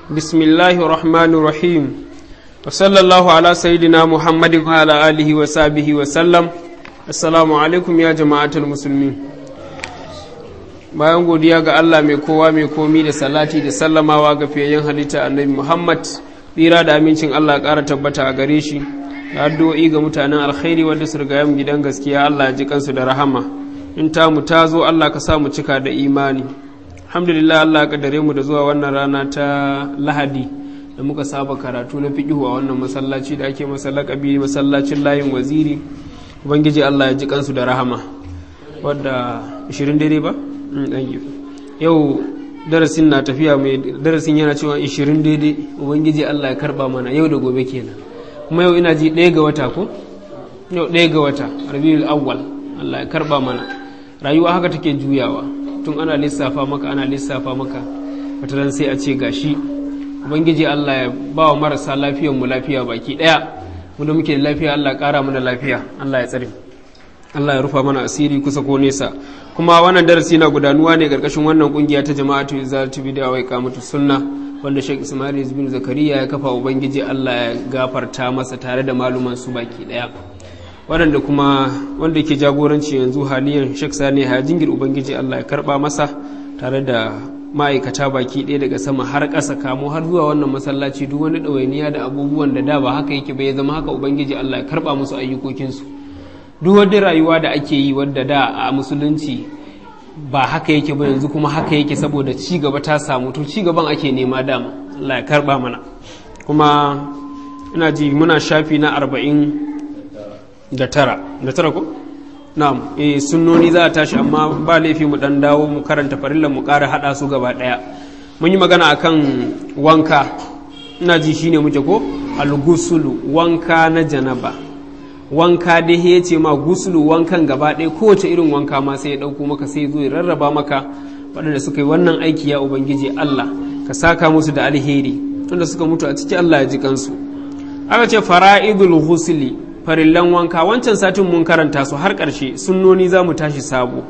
بسم الله الرحمن الرحيم وصلى الله على سيدنا محمد وعلى آله وصحبه وسلم السلام عليكم يا جماعة المسلمين bayan godiya ga Allah mai kowa mai komi da salati da sallamawa ga fiyayyen halitta annabi Muhammad tsira da amincin Allah ƙara tabbata a gare shi da addu'o'i ga mutanen alkhairi wanda su riga mu gidan gaskiya Allah ya ji kansu da rahama in ta mu ta zo Allah ka sa mu cika da imani alhamdulillah Allah ka dare mu da zuwa wannan rana ta Lahadi da muka saba karatu na fiqihu a wannan masallaci da ake masa laƙabi masallacin layin waziri ubangiji Allah ya ji kansu da rahama wadda 20 daidai ba yau darasin na tafiya mai darasin yana cewa 20 daidai ubangiji Allah ya karba mana yau da gobe kenan kuma yau ina ji ɗaya ga wata ko yau ɗaya ga wata rabiul awwal Allah ya karba mana rayuwa haka take juyawa tun ana lissafa maka ana lissafa maka wata ran sai a ce gashi ubangiji Allah ya ba wa marasa lafiyar mu lafiya baki ɗaya mu da muke da lafiya Allah ya ƙara mana lafiya Allah ya tsare Allah ya rufa mana asiri kusa ko nesa kuma wannan darasi na gudanuwa ne karkashin wannan kungiya ta jama'atu izalatu bid'a wa iqamatu sunna wanda Sheikh Ismail bin Zakariya ya kafa ubangiji Allah ya gafarta masa tare da maluman su baki daya waɗanda kuma wanda ke jagoranci yanzu haliyan Sheikh Sani Hajingir ubangiji Allah ya karba masa tare da ma'aikata baki ɗaya daga sama har ƙasa kamo har zuwa wannan masallaci duk wani ɗawainiya da abubuwan da da ba haka yake ba ya zama haka ubangiji Allah ya karba musu ayyukokinsu duk wadda rayuwa da ake yi wadda da a musulunci ba haka yake ba yanzu kuma haka yake saboda ci gaba ta samu to ci gaban ake nema dama Allah ya karba mana kuma ina ji muna shafi na arba'in da tara da tara ko na'am eh sunnoni za a tashi amma ba laifi mu dan dawo mu karanta farillan mu ƙara hada su gaba daya mun yi magana akan wanka ina ji shine muke ko al-gusulu wanka na janaba wanka dai ya ce ma gusulu wankan gaba ɗaya kowace irin wanka ma sai ya ɗauko maka sai zo ya rarraba maka waɗanda suka yi wannan aiki ya ubangiji Allah ka saka musu da alheri tunda suka mutu a ciki Allah ya ji kansu aka ce fara'idul ghusli farillan wanka wancan satin mun karanta su har ƙarshe sunnoni za mu tashi sabo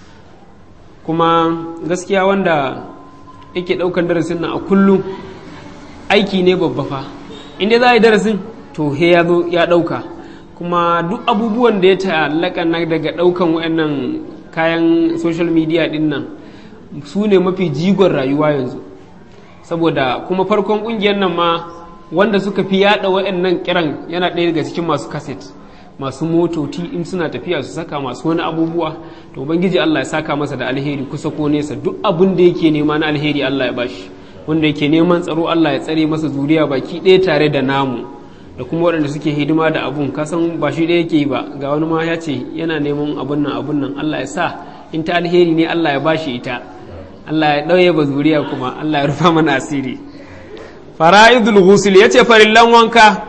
kuma gaskiya wanda yake ɗaukan darasin nan a kullum aiki ne babba fa inda za a yi darasin to he ya zo ya ɗauka kuma duk abubuwan da ya ta'allaka na daga ɗaukan wayannan kayan social media ɗin nan su ne mafi jigon rayuwa yanzu saboda kuma farkon ƙungiyar nan ma wanda suka fi yada wayannan kiran yana ɗaya daga cikin masu kaset masu motoci in suna tafiya su saka masu wani abubuwa to ubangiji Allah ya saka masa da alheri kusa ko nesa duk abin da yake nema na alheri Allah ya bashi wanda yake neman tsaro Allah ya tsare masa zuriya baki ɗaya tare da namu da kuma waɗanda suke hidima da abun kasan ba shi ɗaya yake yi ba ga wani ma ya ce yana neman abun nan abun nan Allah ya sa in ta alheri ne Allah ya bashi ita Allah ya ɗauye ba zuriya kuma Allah ya rufa mana asiri fara'idul ghusl yace farillan wanka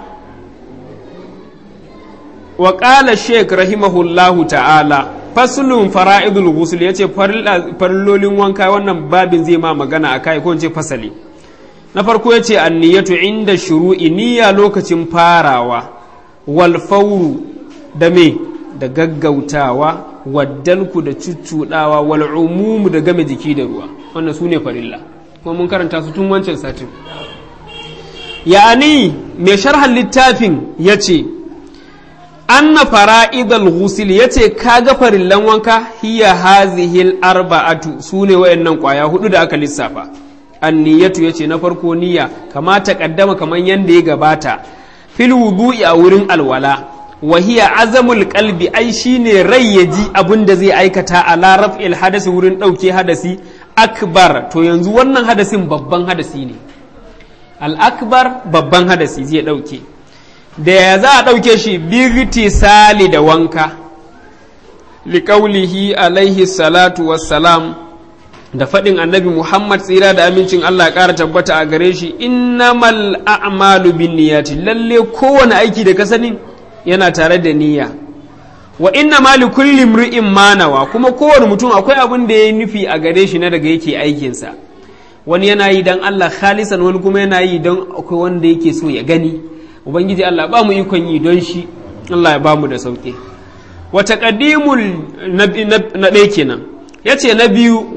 wa qala shaykh rahimahullahu ta'ala faslun fara'idul ghusl yace farillolin wanka wannan babin zai ma magana akai ko in ce fasali na farko ya ce anniyatu inda shuru'i niyya lokacin farawa wal fauru da me da gaggautawa waddalku da cuccuɗawa wal umumu da game jiki da ruwa wannan su ne farilla kuma mun karanta su tun wancan satin ya'ani mai sharhan littafin ya ce anna fara'idal ghusl ya ce kaga farillan wanka hiya hazihil arba'atu su ne wayannan kwaya hudu da aka lissafa anniyatu yace na farko niyya kama ta kaddama kaman yanda ya gabata fil wudu'i a wurin alwala wa hiya azamul qalbi ai shine rai ya ji abin da zai aikata a raf'il hadasi wurin dauke hadasi akbar to yanzu wannan hadasin babban hadasi ne al akbar babban hadasi zai dauke da ya za a dauke shi sali da wanka liqaulihi alaihi salatu wassalam da faɗin annabi Muhammad tsira da amincin Allah ƙara tabbata a gare shi innamal a'malu bin niyyati lalle kowane aiki da ka sani yana tare da niyya wa inna ma li kulli imri'in manawa kuma kowane mutum akwai abin da ya nufi a gare shi na daga yake aikinsa wani yana yi dan Allah khalisan wani kuma yana yi don akwai wanda yake so ya gani ubangiji Allah ba mu ikon yi don shi Allah ya ba mu da sauke wa taqaddimul na ɗaya kenan ya ce na biyu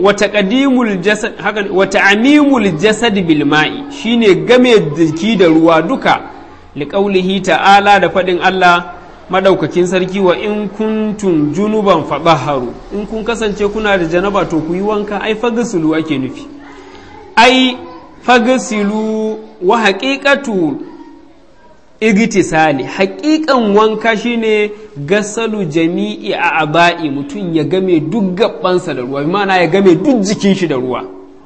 wata amimul jasad bil ma'i shine game jiki da ruwa duka liƙaulihi ta'ala da faɗin Allah madaukakin sarki wa in kuntum junuban faɗaharu in kun kasance kuna da janaba to ku yi wanka ai fagasilu ake nufi ai fagasilu wa haƙiƙatu igtisali haƙiƙan wanka shine gasalu jami'i a aba'i mutum ya game duk gabansa da ruwa mana ya game duk jikin shi da ruwa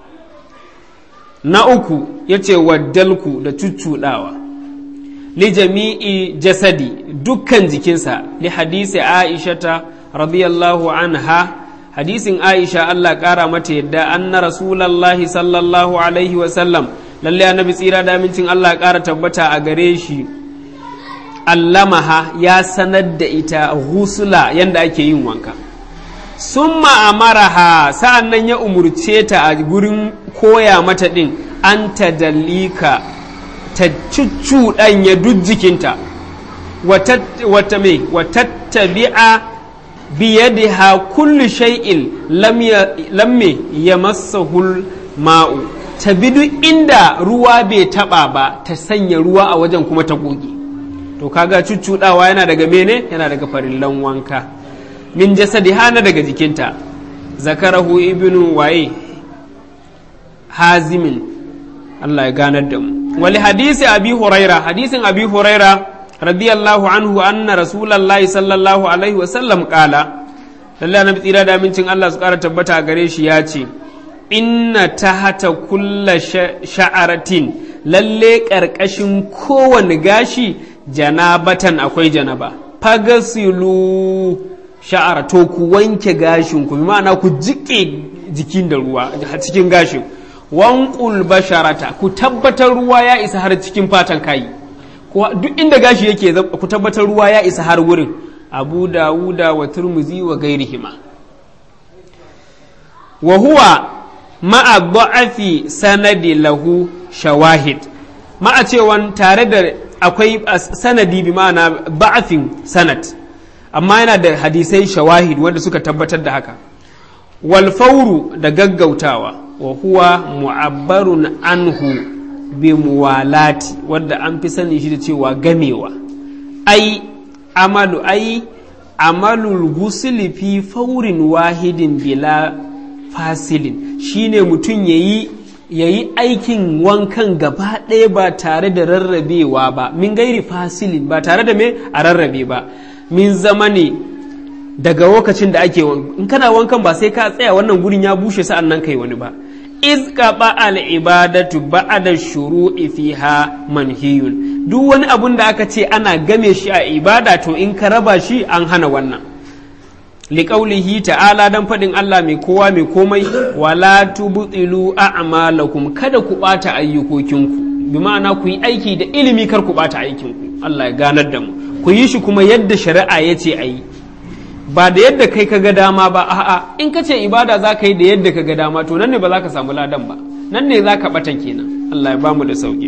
na uku ya ce waddalku da cuccuɗawa li jami'i jasadi dukkan jikinsa li hadisi aishata radiyallahu anha hadisin aisha Allah ƙara mata yadda anna rasulallahi sallallahu alaihi wasallam lalle annabi tsira da amincin Allah ƙara tabbata a gare shi allamaha ya sanar da ita husula yanda ake yin wanka summa amaraha sa'an nan ya umurce ta a gurin koya mata ɗin an ta dallika ta cuccuɗanya duk jikinta wata mai watattabi'a biyadiha kullu shay'in lamme ya masahul ma'u ta bi duk inda ruwa bai taba ba ta sanya ruwa a wajen kuma ta goge to kaga cuccuɗawa yana daga mene yana daga farillan wanka min jasadi hana daga jikinta zakarahu ibnu waye hazimin Allah ya ganar da mu wali hadisi abi huraira hadisin abi huraira radiyallahu anhu anna rasulullahi sallallahu alaihi wa sallam kala lalle annabi tsira da amincin Allah su kara tabbata gare shi ya ce inna tahata kulla sha'aratin lalle karkashin kowane gashi janabatan akwai janaba fagasilu sha'ara to ku wanke gashin ku ma'ana ku jike jikin da ruwa a cikin gashin wanqul basharata ku tabbatar ruwa ya isa har cikin fatan kai duk inda gashi yake ku tabbatar ruwa ya isa har wurin abu dawuda wa turmuzi wa gairihima wa huwa ma'a ba'afi sanadi lahu shawahid ma'a cewan tare da akwai sanadi bi ma'ana ba'afin sanad amma yana da hadisai shawahid wanda suka tabbatar da haka wal fauru da gaggautawa wa huwa mu'abbarun anhu bi muwalati wanda an fi sani shi da cewa gamewa ai amalu ai amalul gusuli fi faurin wahidin bila fasilin shine mutum yayi yayi aikin wankan gaba ɗaya ba tare da rarrabewa ba min gairi fasilin ba tare da me a rarrabe ba min zama ne daga lokacin da ake in kana wankan ba sai ka tsaya wannan gurin ya bushe sa'an nan kai wani ba iz qaba al ibadatu ba'da shuru'i fiha manhiyun duk wani abun da aka ce ana game shi a ibada to in ka raba shi an hana wannan liƙaulihi ta'ala dan faɗin Allah mai kowa mai komai wala tubtilu a'malakum kada ku ɓata ayyukokinku bi ma'ana ku yi aiki da ilimi kar ku ɓata aikinku Allah ya ganar da mu ku yi shi kuma yadda shari'a ya ce a yi ba da yadda kai ka ga dama ba a'a in ka ce ibada za ka yi da yadda ka ga dama to nan ne ba za ka samu ladan ba nan ne za ka ɓatan kenan Allah ya bamu da sauki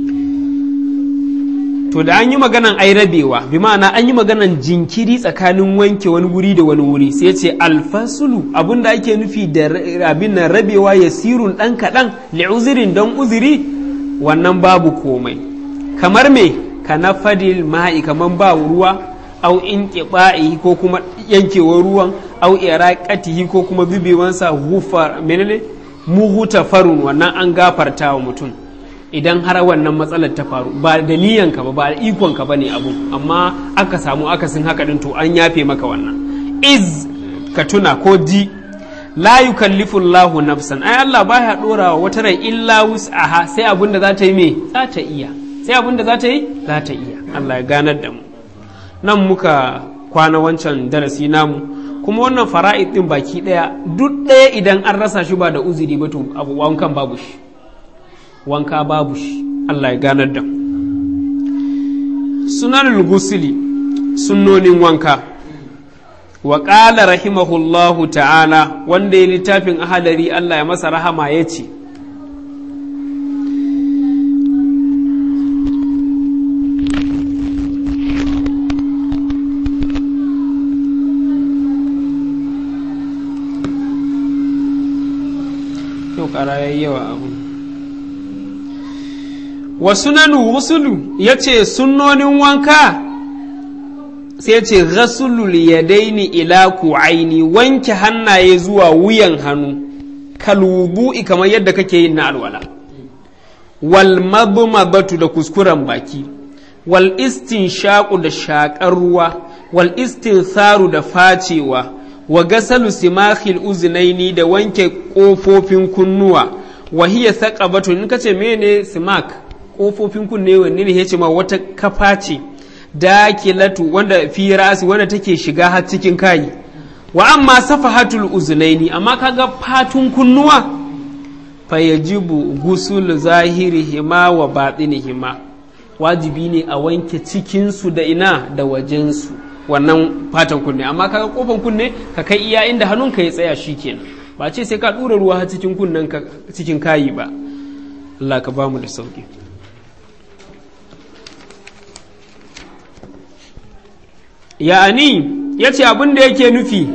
to da an yi maganan ai rabewa bi ma'ana an yi maganan jinkiri tsakanin wanke wani wuri da wani wuri sai ce alfasulu abin da ake nufi da abin nan rabewa ya sirun ɗan kaɗan li'uzirin don uziri wannan babu komai kamar me ka na fadil ma'i kamar ba ruwa au in ko kuma yankewar ruwan au iraqatihi ko kuma zubewansa hufar menene muhuta farun wannan an gafarta wa mutum idan har wannan matsalar ta faru ba da niyanka ba ba da ikonka ba ne abu amma aka samu akasin haka din to an yafe maka wannan iz ka tuna ko ji la yukallifu Allahu nafsan ai Allah baya dora wa wata rai illa wus'aha sai abin da za ta yi me za ta iya sai abin da za ta yi za ta iya Allah ya ganar da mu nan muka kwana wancan darasi namu kuma wannan fara'id din baki daya duk daya idan an rasa shi ba da uzuri ba to abu wankan babu shi wanka babu shi Allah ya ganar da sunan gusuli sunnonin wanka wa ƙala rahimahullahu ta'ala wanda ya littafin ahadari Allah ya masa rahama ya ce ƙara ya yawa abu wa sunanu wasulu ya ce sunnonin wanka sai ce ghasulul yadaini ila ku'aini wanke hannaye zuwa wuyan hannu kalwudu'i kamar yadda kake yin na alwala wal madmadatu da kuskuren baki wal istinshaqu da shakar ruwa wal istintharu da facewa wa gasalu simakhil uznaini da wanke kofofin kunnuwa wa hiya thaqabatu in kace mene simak kofofin kunne wanne ne yace ma wata kafa ce dakilatu wanda fi rasi wanda take shiga har cikin kayi wa amma safahatul uznaini amma kaga fatun kunnuwa fa yajibu gusul zahirihima wa batinihima wajibi ne a wanke cikinsu da ina da wajensu wannan fatan kunne amma kaga kofan kunne ka kai iya inda hannunka ya tsaya shikenan ba ce sai ka dura ruwa har cikin kunnen ka cikin kayi ba Allah ka bamu da sauki ya'ani yace abin da yake nufi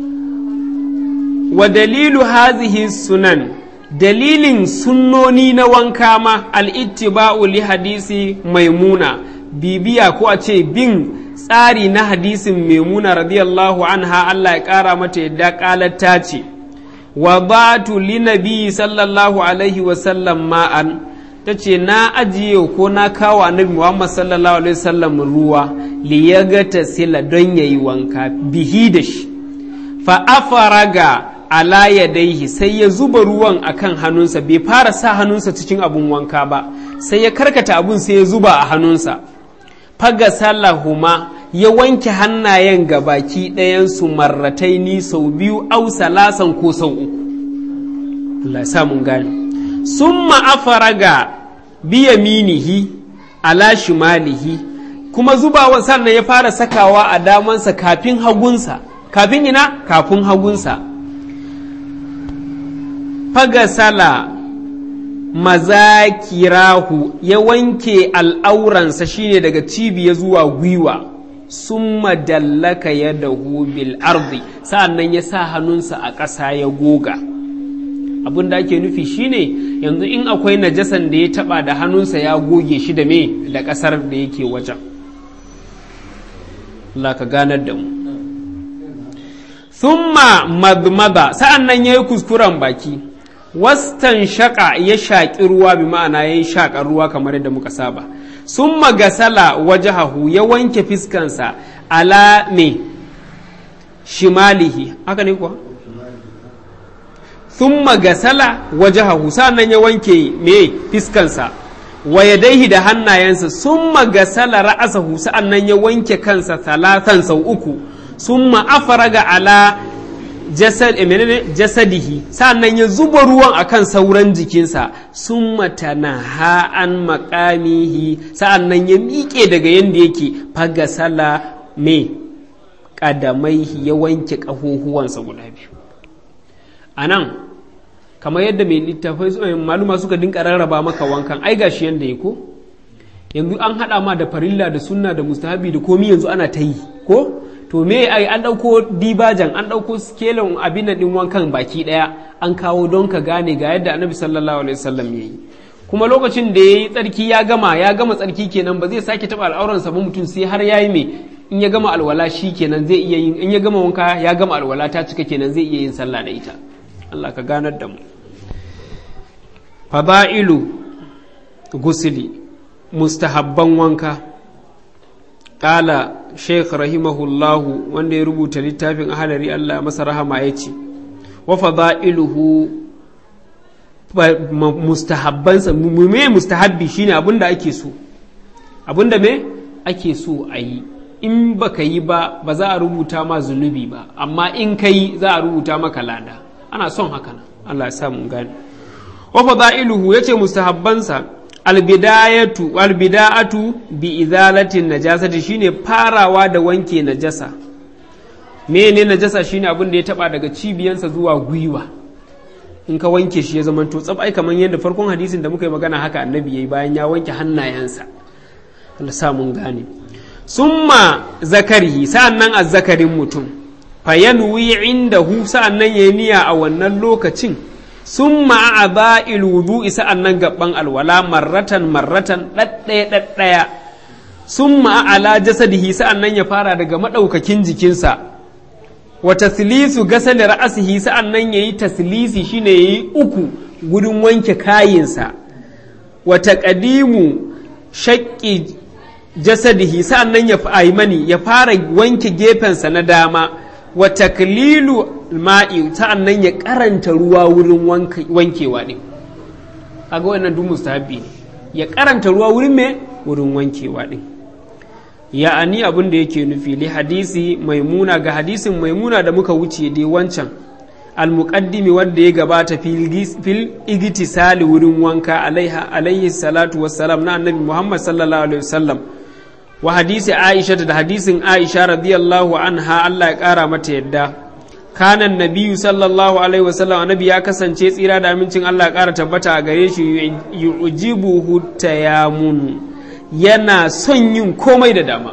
wa dalilu hazihi sunan dalilin sunnoni na wanka ma al'ittiba'u li hadisi maimuna bibiya ko a ce bin tsari na hadisin maimuna radiyallahu anha Allah ya ƙara mata yadda ƙalata ce wa batu li nabi sallallahu alaihi wasallam ma'an ta ce na ajiye ko na kawo annabi muhammad sallallahu alaihi wasallam ruwa li ya ga sila don ya yi wanka bihi da shi fa afaraga ala yadaihi sai ya zuba ruwan akan hannunsa bai fara sa hannunsa cikin abun wanka ba sai ya karkata abun sai ya zuba a hannunsa faga salahuma ya wanke hannayen gabaki ɗayansu marrataini sau biyu au salasan ko sau uku Allah sa mun gane summa afaraga biya minihi ala shimalihi kuma zubawa sannan ya fara sakawa a damansa kafin hagunsa kafin ina kafin hagunsa fagasala mazakirahu ya wanke al'auransa shine daga cibiya zuwa gwiwa summa dallaka ya dahu bil ardi sa'annan ya sa hannunsa a ƙasa ya goga abin da ake nufi shine yanzu in akwai najasan da ya taba da hannunsa ya goge shi da me da ƙasar da yake wajen Allah ka ganar da mu thumma madmada sa'annan ya yi kuskuren baki wastan shaƙa ya shaƙi ruwa bi ma'ana ya yi shaƙar ruwa kamar yadda muka saba sun magasala wajahahu ya wanke fiskansa ala me shimalihi haka ne kuwa sun magasala wajahahu sannan ya wanke me fiskansa wa yadaihi da hannayensa sun magasala ra'asahu sa'annan ya wanke kansa talatan sau uku sun ma'afaraga ala jasad menene jasadihi sannan ya zuba ruwan akan sauran jikinsa sun matana ha'an makamihi sa'annan ya miƙe daga yadda yake fagasala me ƙadamaihi ya wanke ƙahohuwansa guda biyu a nan kamar yadda mai littafai maluma suka dinka rarraba maka wankan ai gashi yadda ya ko yanzu an haɗa ma da farilla da sunna da mustahabi da komi yanzu ana ta yi ko to me ai an ɗauko dibajan an ɗauko skelin abin da ɗin wankan baki ɗaya an kawo don ka gane ga yadda annabi sallallahu alaihi wasallam ya yi kuma lokacin da ya yi tsarki ya gama ya gama tsarki kenan ba zai sake taɓa al'auransa ba mutum sai har ya yi me in ya gama alwala shi kenan zai iya yin in ya gama wanka ya gama alwala ta cika kenan zai iya yin sallah da ita Allah ka ganar da mu fada'ilu gusili mustahabban wanka ƙala sheikh rahimahullahu wanda ya rubuta littafin ahalari Allah masa rahama ya ce wa fada'iluhu mustahabbansa me mustahabbi shine abinda ake so abinda me ake so a yi in baka yi ba ba za a rubuta ma zunubi ba amma in ka yi za a rubuta maka lada ana son haka nan Allah ya sa mun gane wa fada'iluhu yace mustahabbansa albidayatu albida'atu bi izalatin najasati shine farawa da wanke najasa mene najasa shine abin da ya taba daga cibiyansa zuwa gwiwa in ka wanke shi ya zama to tsab ai kamar yadda farkon hadisin da muka yi magana haka annabi yayi bayan ya wanke hannayensa Allah sa mun gane summa zakarihi sa'annan azzakarin mutum fayanwi indahu sa'annan yayi niyya a wannan lokacin sun ma'aba iludu isa annan gaban alwala marratan marratan ɗaɗɗaya ɗaɗɗaya sun ma'ala jasadihi sa'an nan ya fara daga maɗaukakin jikinsa wa taslisu gasali ra'asihi sa'an nan ya yi taslisi shine ya yi uku gudun wanke kayinsa wa taqdimu shaqqi jasadihi sa'an nan ya mani ya fara wanke gefensa na dama wa taklilu ma'i sa'an nan ya karanta ruwa wurin wankewa ɗin kaga wannan duk mustahabbi ne ya karanta ruwa wurin me wurin wankewa ɗin ya'ani abin da yake nufi li hadisi maimuna ga hadisin maimuna da muka wuce dai wancan almuqaddimi wanda ya gabata fil igtisali wurin wanka alaiha alaihi salatu wassalam na annabi muhammad sallallahu alaihi wasallam wa hadisi aisha da hadisin aisha radiyallahu anha Allah ya kara mata yadda kana nabiyu sallallahu alaihi wasallam annabi ya kasance tsira da amincin Allah ya kara tabbata a gare shi yujibuhu tayamun yana son yin komai da dama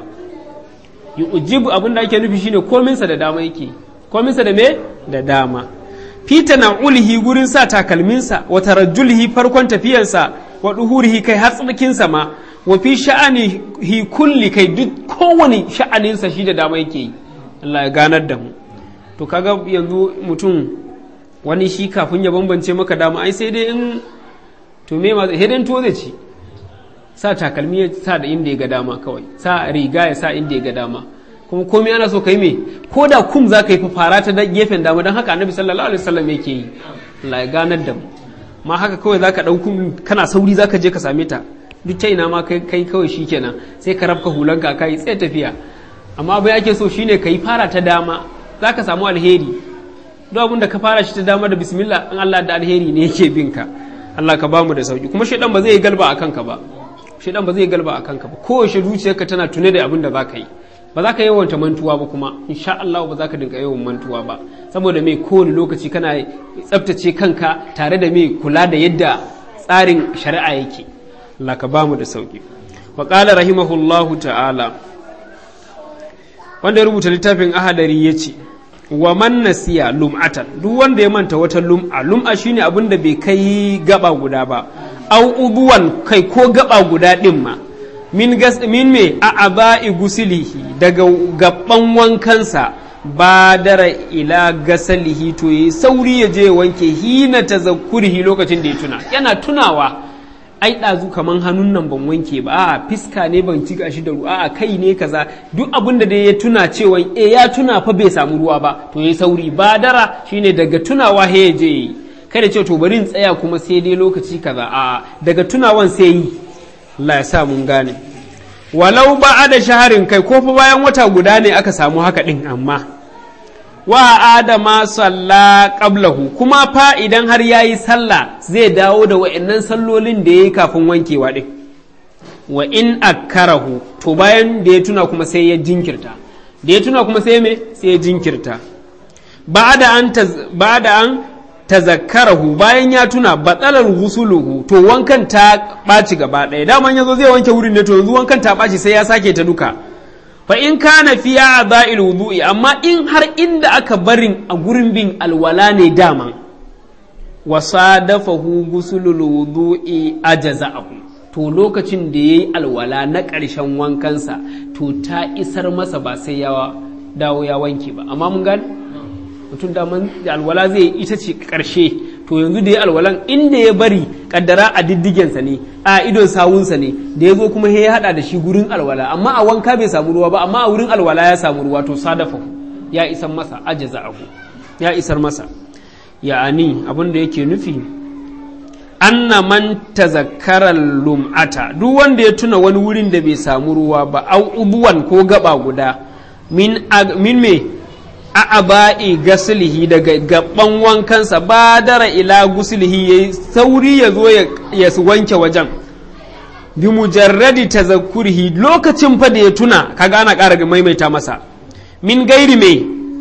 yujibu abin da ake nufi shine kominsa da dama yake kominsa da me da dama fita na ulihi gurin sa takalminsa wa tarajjulihi farkon tafiyarsa wa duhurihi kai hatsakinsa ma wa fi sha'anihi kulli kai duk kowane sha'aninsa shi da dama yake yi Allah ya ganar da mu to kaga yanzu mutum wani shi kafin ya bambance maka dama ai sai dai in to me ma hedin to zai ci sa takalmi ya sa da inda ya ga dama kawai sa riga ya sa inda ya ga dama kuma komai ana so ka yi me ko da kum za ka yi fara ta gefen dama don haka annabi sallallahu alaihi wasallam yake yi Allah ya ganar da mu ma haka kawai za ka ɗau kana sauri za ka je ka same ta duk ta ina ma kai kawai shi kenan sai ka rabka hulanka ka yi tsaye tafiya amma abin ake so shine ka yi fara ta dama za ka samu alheri duk abin da ka fara shi ta dama da bismillah in Allah da alheri ne yake bin ka Allah ka bamu da sauki kuma shaidan ba zai yi galba a kanka ba shaidan ba zai yi galba a kanka ba kowace zuciyarka tana tune da abin da za ka yi ba za ka yawanta mantuwa ba kuma insha Allah ba za ka dinka yawan mantuwa ba saboda mai kowane lokaci kana tsaftace kanka tare da mai kula da yadda tsarin shari'a yake Allah ka bamu da sauki wa qala rahimahullahu ta'ala wanda ya rubuta littafin ahadari ya ce wa man nasiya lum'atan duk wanda ya manta wata lum'a lum'a shine abin da bai kai gaba guda ba au ubuwan kai ko gaba guda din ma min gas min me a aba'i gusilihi daga gaban wankansa badara ila gasalihi to yi sauri ya je wanke hina tazakkurihi lokacin da ya tuna yana tunawa ai ɗazu kaman hannun nan ban wanke ba a fiska ne ban ci shi da ruwa a kai ne kaza duk abin da dai ya tuna cewa e ya tuna fa bai samu ruwa ba to ya sauri badara shine daga tunawa he ya je yi kada ce to bari in tsaya kuma sai dai lokaci kaza a daga tunawan sai yi Allah ya sa mun gane walau ba da shaharin kai ko fa bayan wata guda ne aka samu haka din amma wa adama salla qablahu kuma fa idan har yayi sallah zai dawo da wa'annan sallolin da yayi kafin wankewa din wa in akkarahu to bayan da ya tuna kuma sai ya jinkirta da ya tuna kuma sai me sai ya jinkirta ba'da an ba'da an tazakkarahu bayan ya tuna batsalar gusuluhu to wankan ta ɓaci gaba ɗaya daman yazo zai wanke wurin ne to yanzu wankan ta ɓaci sai ya sake ta duka fa in kana fi a'dha'il wudu'i amma in har inda aka barin a gurin bin alwala ne daman wa sadafahu gusulul wudu'i ajza'ahu to lokacin da yayi alwala na ƙarshen wankansa to ta isar masa ba sai ya dawo ya wanke ba amma mun gane mutum daman da alwala zai ita ce ƙarshe to yanzu da ya alwalan inda ya bari kaddara a diddigensa ne a idon sawunsa ne da ya zo kuma ya hada da shi gurin alwala amma a wanka bai samu ruwa ba amma a wurin alwala ya samu ruwa to sadafa ya isar masa ajaza abu ya isar masa ya'ani abin da yake nufi anna man tazakkara lum'ata duk wanda ya tuna wani wurin da bai samu ruwa ba au ubuwan ko gaba guda min min me a'aba'i gasilihi daga gaban wankansa ba dara ila gusilihi yayi sauri ya zo ya wanke wajen bi mujarradi tazakkurihi lokacin fa da ya tuna kaga ana ƙara maimaita masa min gairi me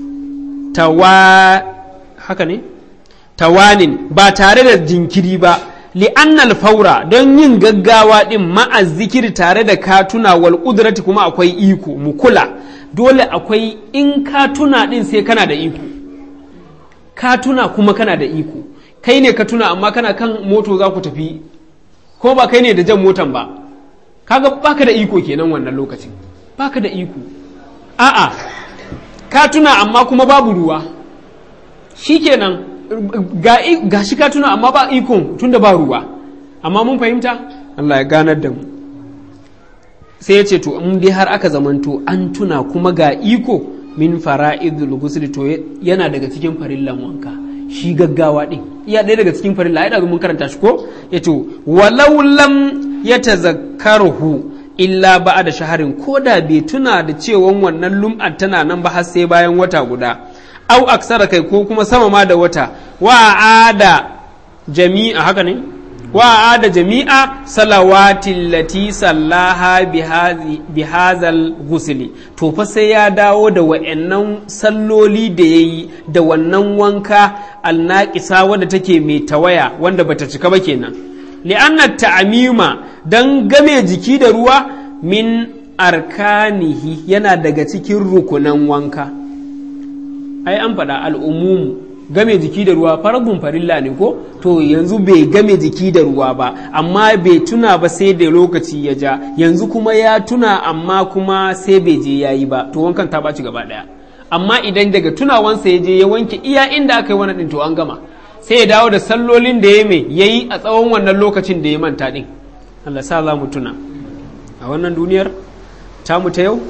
tawa haka ne tawanin ba tare da jinkiri ba li'annal faura don yin gaggawa din ma'a zikiri tare da katuna wal kudrati kuma akwai iko mu kula dole akwai in ka tuna din sai kana da iko ka tuna kuma kana da iko kai ne ka tuna amma kana kan moto za ku tafi ko ba kai ne da jan motan ba kaga baka da iko kenan wannan lokacin baka da iko a'a ka tuna amma kuma babu ruwa shikenan ga, ga shi ka tuna amma ba ikon tunda ba ruwa amma mun fahimta Allah ya ganar da mu sai ya ce to in dai har aka zamanto an tuna kuma ga iko min fara'idul ghusl to yana daga cikin farillan wanka shi gaggawa din iya ɗaya daga cikin farilla ya mun karanta shi ko ya ce walau lam yatazakkaruhu illa ba'a da shaharin ko da bai tuna da cewan wannan lum'ar tana nan ba har sai bayan wata guda au aksara kai ko kuma sama ma da wata wa ada jami'a haka ne wa ada jami'a salawatin lati sallaha bihazal gusuli to fa sai ya dawo da wa'annan salloli da ya yi da wannan wanka alnaƙisa wadda take mai tawaya wanda bata cika ba kenan li'anna ta'amima dan game jiki da ruwa min arkanihi yana daga cikin rukunan wanka ai an faɗa al'umumu game jiki da ruwa faragun farilla ne ko to yanzu bai game jiki da ruwa ba amma bai tuna ba sai da lokaci ya ja yanzu kuma ya tuna amma kuma sai bai je ya yi ba to wankan ta ɓaci gaba ɗaya amma idan daga tunawansa ya je ya wanke iya inda aka yi wani ɗin to an gama sai ya dawo da sallolin da ya mai ya yi a tsawon wannan lokacin da ya manta ɗin Allah sa za mu tuna a wannan duniyar tamu ta yau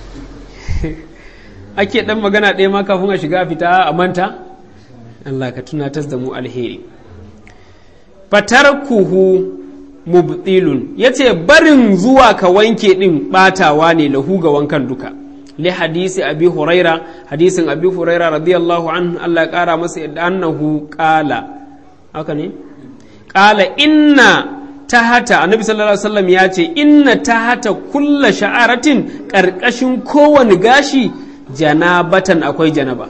ake ɗan magana ɗaya ma kafin a shiga fita a manta Allah ka tunatar da mu alheri fatarkuhu mubtilun yace barin zuwa ka wanke din batawa ne lahu ga wankan duka li hadisi abi huraira hadisin abi huraira radiyallahu anhu Allah ya kara masa yadda annahu qala haka ne qala inna tahata annabi sallallahu alaihi wasallam ya ce inna tahata kulla sha'aratin karkashin kowane gashi janabatan akwai janaba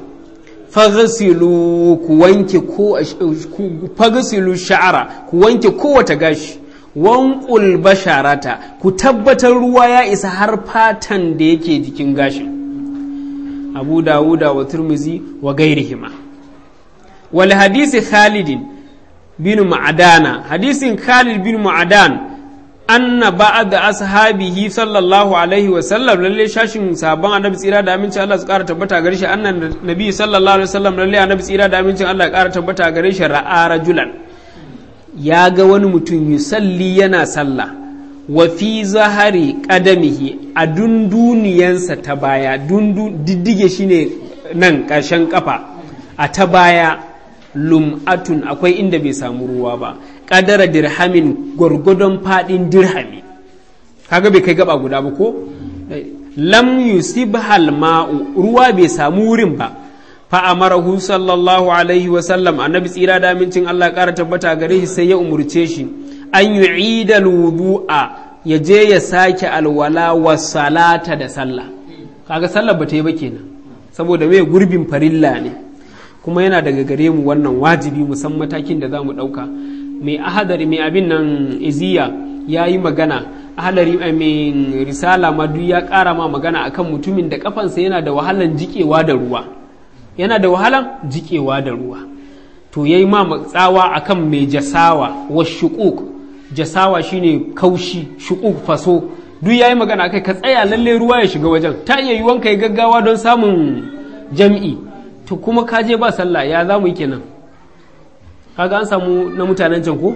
fagasilu ku wanke ko fagasilu sha'ara ku wanke kowace gashi wanƙul basharata ku tabbatar ruwa ya isa har fatan da yake jikin gashin abu dawuda wa turmizi wa gairihima wal hadisi khalidin bin ma'adana hadisin khalid bin ma'adan anna ba'd ashabihi sallallahu alaihi wa sallam lalle shashin sabon annabi tsira da amincin Allah su kara tabbata gare shi annan nabi sallallahu alaihi wa sallam lalle annabi tsira da amincin Allah ya kara tabbata gare shi ra'a rajulan ya ga wani mutum yusalli yana sallah wa fi zahari qadamihi a dunduniyansa ta baya dundu diddige shine nan ƙarshen kafa a ta baya lum'atun akwai inda bai samu ruwa ba kadara dirhamin gwargwadon fadin dirhami kaga bai kai gaba guda ba ko lam yusibhal ma'u ruwa bai samu wurin ba fa amarahu sallallahu alaihi wa sallam annabi tsira da amincin Allah ƙara tabbata gare shi sai ya umurce shi an yu'ida wudu'a ya je ya sake alwala wa salata da sallah kaga sallar ba ta yi ba kenan saboda mai gurbin farilla ne kuma yana daga gare mu wannan wajibi musan matakin da za mu ɗauka mai ahadari mai abin nan iziya ya yi magana ahadari mai risala ma duk ya ƙara ma magana akan mutumin da kafansa yana da wahalan jikewa da ruwa yana da wahalan jikewa da ruwa to ya yi ma tsawa akan mai jasawa wa shuƙuƙ jasawa shine kaushi shuƙuƙ faso duk ya yi magana akai ka tsaya lalle ruwa ya shiga wajen ta iya yi wanka ya gaggawa don samun jam'i to kuma ka je ba sallah ya za mu yi kenan kaga an samu na mutanen can ko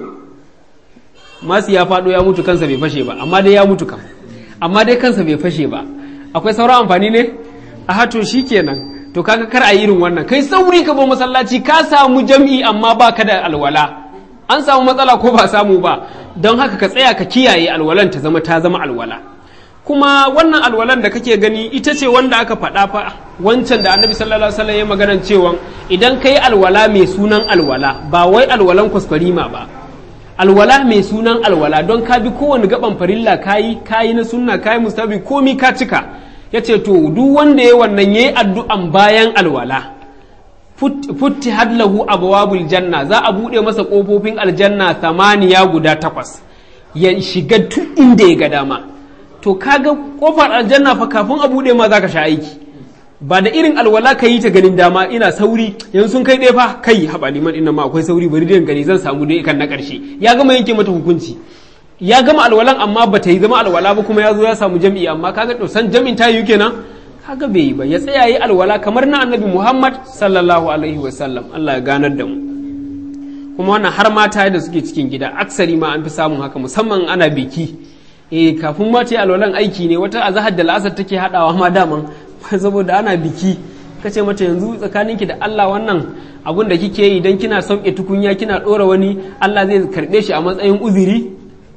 masu ya faɗo ya mutu kansa bai fashe ba amma dai ya mutu kam amma dai kansa bai fashe ba akwai sauran amfani ne a hato shi kenan to kaga kar a yi irin wannan kai sauri ka bo masallaci ka samu jam'i amma ba ka da alwala an samu matsala ko ba samu ba don haka ka tsaya ka kiyaye alwalan ta zama ta zama alwala kuma wannan alwalan da kake gani ita ce wanda aka faɗa fa wancan da annabi sallallahu alaihi wasallam ya maganan cewa idan ka yi alwala mai sunan alwala ba wai alwalan kwaskwarima ba alwala mai sunan alwala don ka bi kowane gaban farilla kayi kayi na sunna kayi mustabi komi ka cika ya ce to duk wanda ya wannan ya yi addu'an bayan alwala futti hadlahu abwabul janna za a buɗe masa ƙofofin aljanna samaniya guda takwas ya shiga duk inda ya ga dama to kaga kofar aljanna fa kafin a buɗe ma za ka sha aiki ba da irin alwala ka yi ta ganin dama ina sauri yanzu sun kai ɗaya fa kai haɓa liman ina ma akwai sauri bari dai gani zan samu dai kan na ƙarshe ya gama yanke mata hukunci ya gama alwalan amma ba ta yi zama alwala ba kuma ya zo ya samu jami'i amma kaga to san jami'in ta yi kenan kaga bai yi ba ya tsaya yi alwala kamar na annabi Muhammad sallallahu alaihi wa sallam Allah ya ganar da mu kuma wannan har mata da suke cikin gida aksari ma an fi samun haka musamman ana biki eh kafin ma ta yi alwalan aiki ne wata azahar da la'asar take haɗawa ma daman saboda ana biki ka ce mata yanzu tsakaninki da Allah wannan abun da kike yi idan kina sauke tukunya kina ɗora wani Allah zai karɓe shi a matsayin uzuri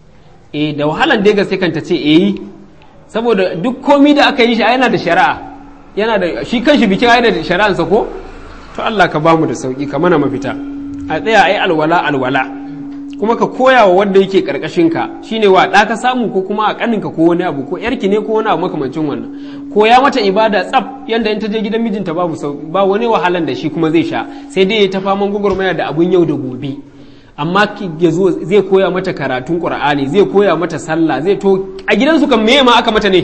eh da wahalan dai gaske kanta ce eh saboda duk komi da aka yi shi yana da shari'a yana da shi kanshi bikin yana da shari'ansa ko to Allah ka bamu da sauki ka mana mafita a tsaya ai alwala alwala kuma ka koya wa wanda yake karkashin ka shine wa da ka samu ko kuma a kaninka ko wani abu ko yarki ne ko wani abu makamancin wannan koya mata ibada tsaf yanda in ta je gidan mijinta babu ba wani wahalan da shi kuma zai sha sai dai ta faman gugurmaya da abun yau da gobe amma ya zo zai koya mata karatun qur'ani zai koya mata sallah zai to a gidansu kan meye ma aka mata ne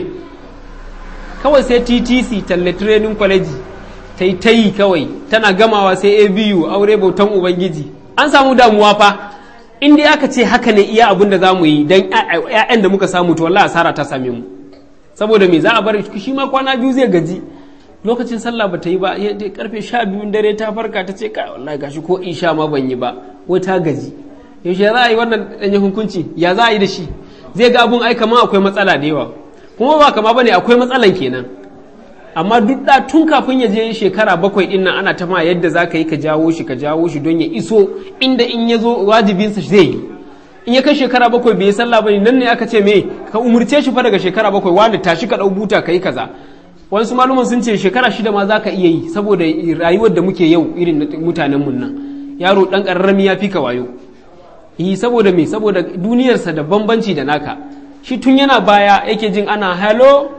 kawai sai ttc talle training college ta yi ta yi kawai tana gamawa sai abu aure bautan ubangiji an samu damuwa fa in dai aka ce haka ne iya abin da za mu yi don 'ya'yan da muka samu to wallahi asara ta same mu saboda me za a bar shi ma kwana biyu zai gaji lokacin sallah ba ta yi ba karfe sha biyun dare ta farka ta ce kai wallahi gashi ko isha ma ban yi ba wai ta gaji yaushe za a yi wannan ɗanyen hukunci ya za a yi da shi zai ga abun ai kamar akwai matsala da yawa kuma ba kama bane akwai matsalan kenan amma duk da tun kafin ya je shekara bakwai din nan ana ta ma yadda za ka yi ka jawo shi ka jawo shi don ya iso inda in ya zo wajibinsa zai yi in ya kai shekara bakwai bai yi sallah bane nan ne aka ce me ka umurce shi fa daga shekara bakwai wanda tashi ka ɗau buta ka yi kaza wasu maluman sun ce shekara shida ma za ka iya yi saboda rayuwar da muke yau irin mutanen mun nan yaro ɗan ƙararrami ya fi ka wayo yi saboda me saboda duniyarsa da bambanci da naka shi tun yana baya yake jin ana hello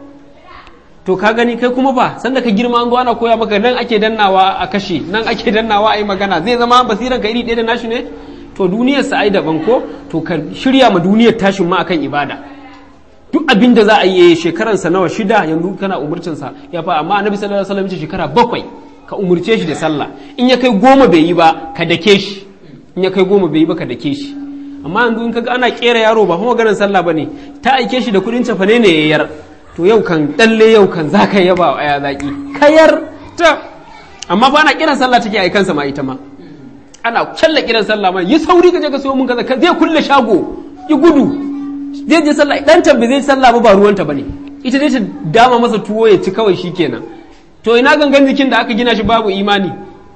to ka gani kai kuma ba sanda ka girma an zo ana koya maka nan ake dannawa a kashe nan ake dannawa a yi magana zai zama basiran ka iri ɗaya da nashi ne to duniyarsa ai daban ko to ka shirya ma duniyar tashin ma akan ibada duk abin da za a yi shekaransa nawa shida yanzu kana umurcinsa ya fa amma annabi sallallahu alaihi wasallam shekara bakwai ka umurce shi da sallah in ya kai goma bai yi ba ka dake shi in ya kai goma bai yi ba ka dake shi amma yanzu in kaga ana kera yaro ba kuma ganin sallah bane ta aike shi da kudin cafane ne ya yar to yau kan dalle yau kan zaka yaba wa aya zaki kayar ta amma ba ana kiran sallah take aikansa ma ita ma ana kyalla kiran sallah ma yi sauri ka je ka siyo mun kaza zai kulle shago yi gudu zai je sallah dan tambe zai sallah ba ba ruwanta bane ita dai ta dama masa tuwo ya ci kawai shikenan to ina gangan jikin da aka gina shi babu imani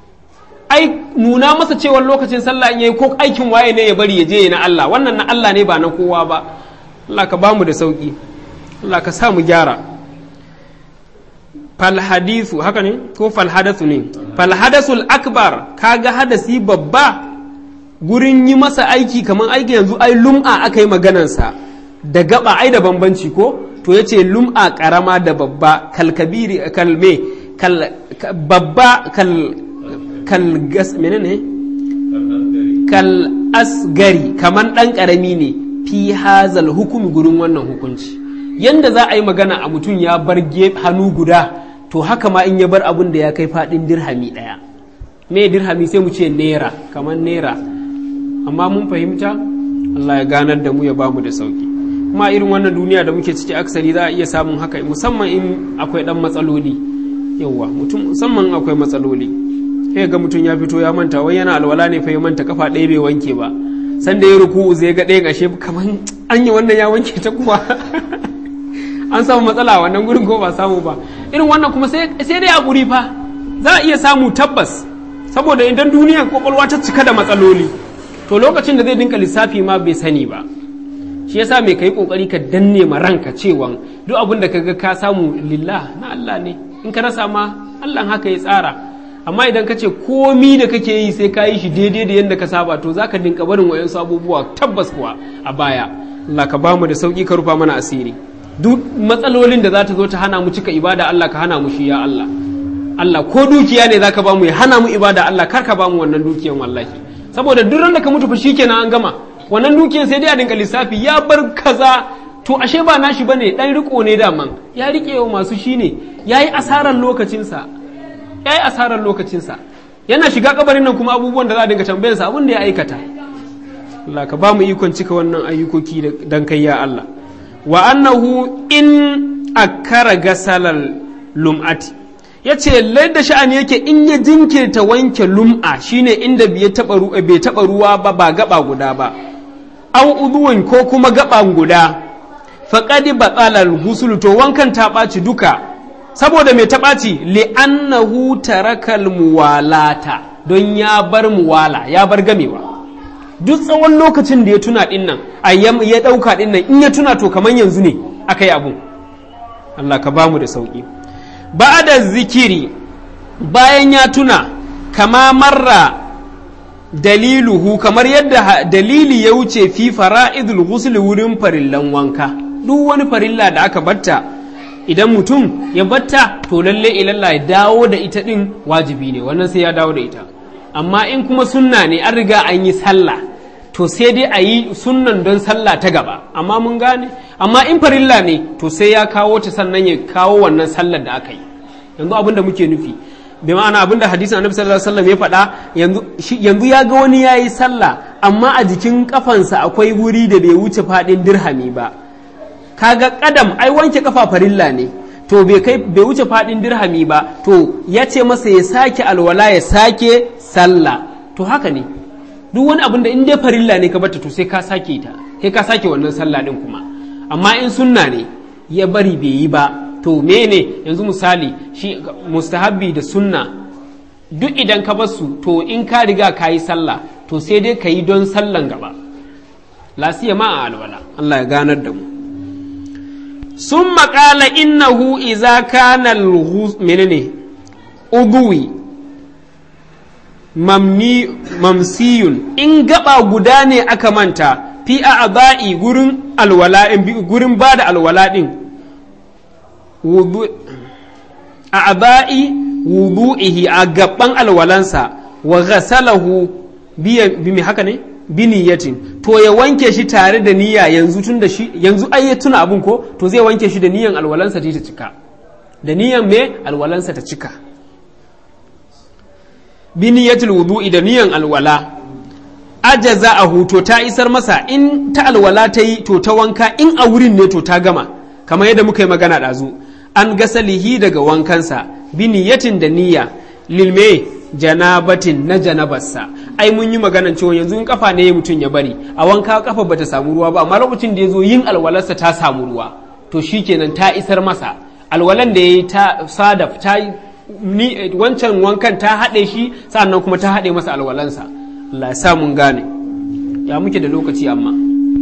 ai nuna masa cewa lokacin sallah in yayi ko aikin waye ne ya bari ya je na Allah wannan na Allah ne ba na kowa ba Allah ka bamu da sauki Allah ka sa mu gyara fal hadithu haka ne ko fal hadathu ne fal hadathul akbar kaga hadasi babba gurin yi masa aiki kamar aiki yanzu ai lum'a aka yi maganansa da gaba ai da bambanci ko to yace lum'a karama da babba kalkabiri kalme kal babba kal kal gas menene kal asgari kaman dan karami ne fi hazal hukumi gurin wannan hukunci yanda za a yi magana a mutum ya bar hannu guda to haka ma in ya bar abun da ya kai fadin dirhami daya me dirhami sai mu ce naira kaman naira amma mun fahimta Allah ya ganar da mu ya bamu da sauki kuma irin wannan duniya da muke ciki aksari za a iya samun haka musamman in akwai dan matsaloli yauwa mutum musamman akwai matsaloli sai ga mutum ya fito ya manta wai yana alwala ne fa ya manta kafa ɗaya bai wanke ba san da ya ruku zai ga ɗayan ashe kaman an yi wannan ya wanke ta kuma an samu matsala wannan gurin ko ba samu ba irin wannan kuma sai dai a guri fa za a iya samu tabbas saboda idan duniyar kwakwalwa ta cika da matsaloli to lokacin da zai dinka lissafi ma bai sani ba shi yasa mai kai kokari ka danne ma ranka cewa duk abin da kaga ka samu lillah na Allah ne in ka rasa ma Allah haka ya tsara amma idan ka ce komi da kake yi sai ka yi shi daidai da yadda ka saba to zaka dinka barin wayansu abubuwa tabbas kuwa a baya Allah ka bamu da sauki ka rufa mana asiri duk matsalolin da za ta zo ta hana mu cika ibada Allah ka hana mu shi ya Allah Allah ko dukiya ne zaka bamu ya hana mu ibada Allah kar ka bamu wannan dukiyan wallahi saboda duk ran da ka mutu fa shikenan an gama wannan dukiyan sai dai a dinga lissafi ya bar kaza to ashe ba nashi bane dan riko ne daman ya rike wa masu shi ne ya yi asarar lokacinsa ya yi asarar lokacinsa yana shiga kabarin nan kuma abubuwan da za a dinga tambayarsa abin da ya aikata Allah ka ba mu ikon cika wannan ayyukoki dan kai ya Allah wa annahu in akara gasalal lum'ati ya ce da sha'ani yake in ya jinkirta wanke lum'a shine inda bai taɓa ruwa ba ba gaba guda ba au uduwin ko kuma gaban guda faƙadi batsalar gusulu to wankan ta ɓaci duka saboda mai ta ɓaci li'annahu tarakal muwalata don ya bar muwala ya bar gamewa duk tsawon lokacin da ya tuna ɗin nan ya ɗauka ɗin nan in ya tuna to kamar yanzu ne aka yi abun Allah ka bamu da sauƙi ba da zikiri bayan ya tuna kama marra daliluhu kamar yadda dalili ya wuce fi fara'idul ghusl wurin farillan wanka duk wani farilla da aka batta idan mutum ya batta to lalle ilalla ya dawo da ita din wajibi ne wannan sai ya dawo da ita amma in kuma sunna ne an riga an yi sallah to sai dai a yi sunnan don sallah ta gaba amma mun gane amma in farilla ne to sai ya kawo ta sannan ya kawo wannan sallar da aka yi yanzu abin da muke nufi bi ma'ana abin da hadisin annabi sallallahu alaihi wasallam ya faɗa yanzu ya ga wani yayi sallah amma a jikin kafansa akwai wuri da bai wuce faɗin dirhami ba kaga kadam ai wanke kafa farilla ne to bai kai bai wuce faɗin dirhami ba to ya ce masa ya sake alwala ya sake sallah to haka ne duk wani abin da in dai farilla ne ka bata to sai ka sake ta sai ka sake wannan sallah din kuma amma in sunna ne ya bari bai yi ba to mene yanzu misali shi mustahabbi da sunna duk idan ka bar su to in ka riga ka yi sallah to sai dai ka yi don sallan gaba lasiya ma a alwala Allah ya ganar da mu sun maƙala innahu iza kana menene udwi mamni mamsiyun in gaba guda ne aka manta fi a aba'i gurin alwala gurin ba da alwala din a aba'i wudu'ihi a gaban alwalansa wa ghasalahu bi haka ne bi niyyatin to ya wanke shi tare da niyya yanzu tun da shi yanzu ai ya tuna abun ko to zai wanke shi da niyyan alwalansa ta cika da niyyan me alwalansa ta cika bi niyyatul wudu'i da niyyan alwala ajaza a huto ta isar masa in ta alwala ta yi to ta wanka in a wurin ne to ta gama kamar yadda muka yi magana ɗazu an gasalihi daga wankansa bi niyyatin da niyya lilme janabatin na janabarsa ai mun yi maganan cewa yanzu in kafa ne mutum ya bari a wanka kafa bata samu ruwa ba amma lokacin da ya zo yin alwalarsa ta samu ruwa to shikenan ta isar masa alwalan da ya yi ta sadaf ta ni wancan wankan ta haɗe shi sannan kuma ta haɗe masa alwalansa Allah ya sa mun gane ya muke da lokaci amma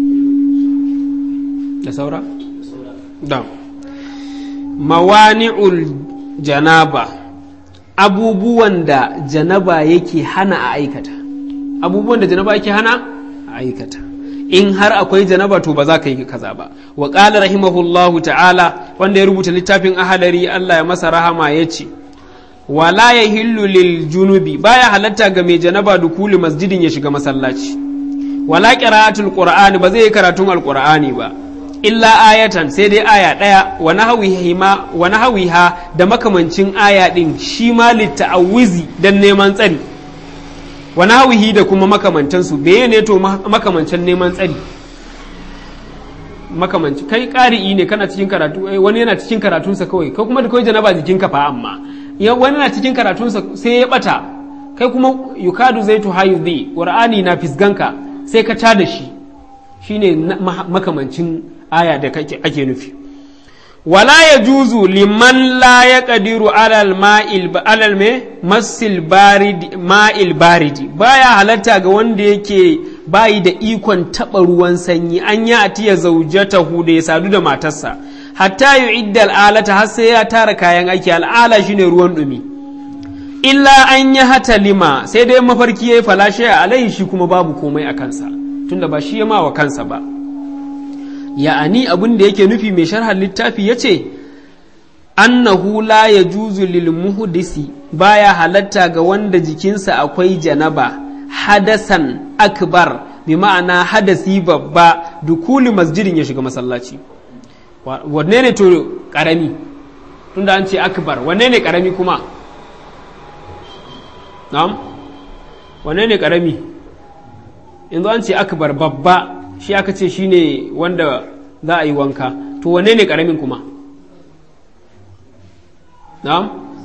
da saura da mawani'ul janaba abubuwan da janaba yake hana a aikata abubuwan da janaba yake hana a aikata in har akwai janaba to ba za ka yi kaza ba wa qala rahimahullahu ta'ala wanda ya rubuta littafin ahadari Allah ya masa rahama ya ce wala ya hillu lil junubi baya halatta ga mai janaba dukuli masjidin ya shiga masallaci wala qira'atul qur'ani ba zai yi karatun alqur'ani ba illa ayatan sai dai aya ɗaya wa nahawihima wa nahawiha da makamancin aya ɗin shi ma litta'awizi dan neman tsari wa nahawihi da kuma makamantan su beye ne to makamancin neman tsari makamanci kai ƙari'i ne kana cikin karatu wani yana cikin karatunsa kawai kai kuma da kawai janaba jikinka fa amma wani na cikin karatunsa sai ya bata kai kuma yukadu zai tu hayu zai qur'ani na fisganka sai ka da shi shine makamancin aya da ake nufi wala ya juzu liman la ya ƙadiru alal me masil ma'il baridi baya halatta ga wanda yake bayi da ikon taɓa ruwan sanyi an yi atiya zaujatahu da ya sadu da matarsa hatta yi idda al'alata har sai ya tara kayan aiki al'ala shine ruwan ɗumi illa an yi hata lima sai dai mafarki ya yi falashe a alayhi shi kuma babu komai a kansa tunda ba shi ya ma wa kansa ba ya'ani abin da yake nufi mai sharhar littafi ya ce annahu la ya juzu lil muhdisi baya halatta ga wanda jikinsa akwai janaba hadasan akbar bi ma'ana hadasi babba dukuli masjidin ya shiga masallaci wanne ne to karami tunda an ce akbar wanne ne karami kuma na'am wanne ne karami yanzu an ce akbar babba shi aka ce shine wanda za a yi wanka to wanne ne karamin kuma na'am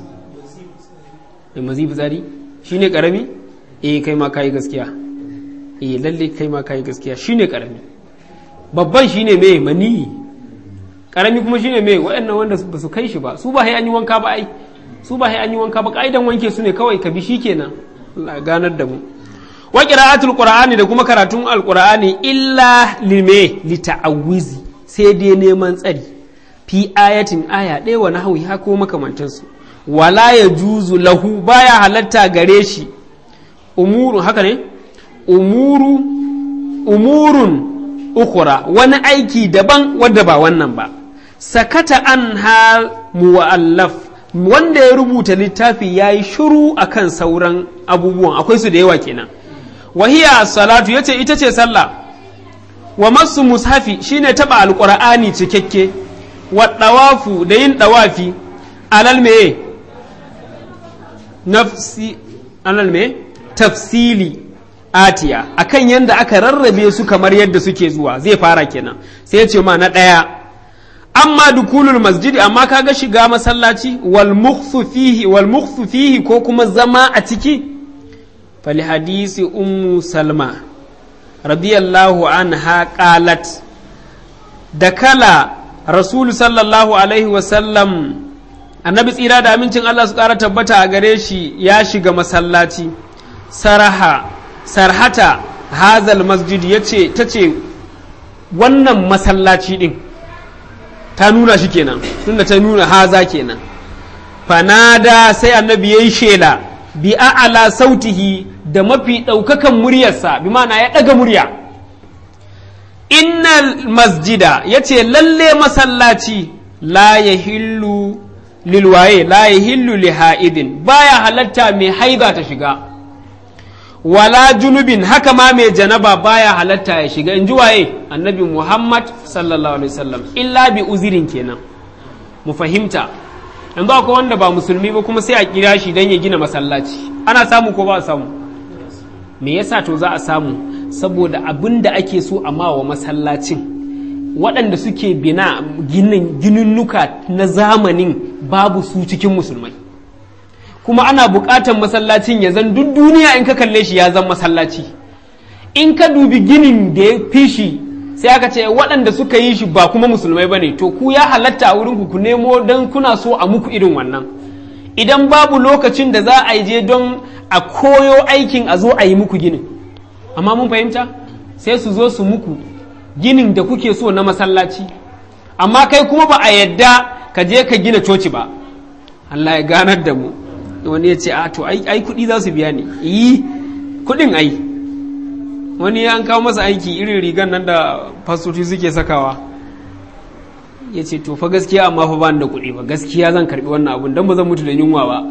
mazi fitsari shine karami eh kai ma kai gaskiya eh lalle kai ma kai gaskiya shine karami babban shine me mani karami kuma shine me waɗannan wanda ba su kai shi ba su ba sai an yi wanka ba ai su ba sai an yi wanka ba kaidan wanke su ne kawai ka bi shikenan Allah ganar da mu wa qira'atul qur'ani da kuma karatun alqur'ani illa lime lita'awizi sai dai neman tsari fi ayatin aya ɗaya wa nahwi ha ko makamantansu wala ya juzu lahu baya halatta gare shi umurun haka ne umuru umurun ukura wani aiki daban wadda ba wannan ba sakata an ha mu'allaf wanda ya rubuta littafi ya yi shuru akan sauran abubuwan akwai su da yawa kenan wahiya salatu yace ita ce sallah wa masu mushafi shine taba alqur'ani cikakke wa dawafu da yin dawafi alal meye nafsi alal me tafsili atiya akan yadda aka rarrabe su kamar yadda suke zuwa zai fara kenan sai ya ce ma na ɗaya amma dukulul masjidi amma kaga shiga masallaci wal mukhsu fihi wal mukhsu fihi ko kuma zama a ciki fali hadisi ummu salma radiyallahu anha qalat da kala rasulu sallallahu alaihi wasallam annabi tsira da amincin Allah su ƙara tabbata a gare shi ya shiga masallaci saraha sarhata hazal masjid ya ce ta ce wannan masallaci ɗin ta nuna shi kenan tunda ta nuna haza kenan fanada sai annabi ya yi shela bi a'ala sautihi da mafi ɗaukakan muryarsa bi ma'ana ya ɗaga murya innal masjida ya ce lalle masallaci la ya hillu lilwaye la ya hillu li ha'idin baya halatta mai haiba ta shiga wala junubin haka ma mai janaba baya halatta ya shiga in ji waye annabi muhammad sallallahu alaihi wasallam illa bi uzirin kenan mu fahimta yanzu akwai wanda ba musulmi ba kuma sai a kira shi don ya gina masallaci ana samu ko ba a samu me yasa to za a samu saboda abin da ake so a mawa masallacin waɗanda suke bina ginin ginunnuka na zamanin babu su cikin musulmai kuma ana buƙatar masallacin ya zan duk duniya in ka kalle shi ya zan masallaci in ka dubi ginin da ya fi shi sai aka ce waɗanda suka yi shi ba kuma musulmai ba ne to ku ya halatta a wurin ku nemo don kuna so a muku irin wannan idan babu lokacin da za a yi je don a koyo aikin a zo a yi muku ginin amma mun fahimta sai su zo su muku ginin da kuke so na masallaci amma kai kuma ba a yadda ka je ka gina coci ba Allah ya ganar da mu wani ya ce a to ai kuɗi za su biya ne yi kuɗin ai wani an kawo masa aiki irin rigan nan da fasoci suke sakawa ya ce to fa gaskiya amma fa ba da kuɗi ba gaskiya zan karɓi wannan abun don ba zan mutu da yunwa ba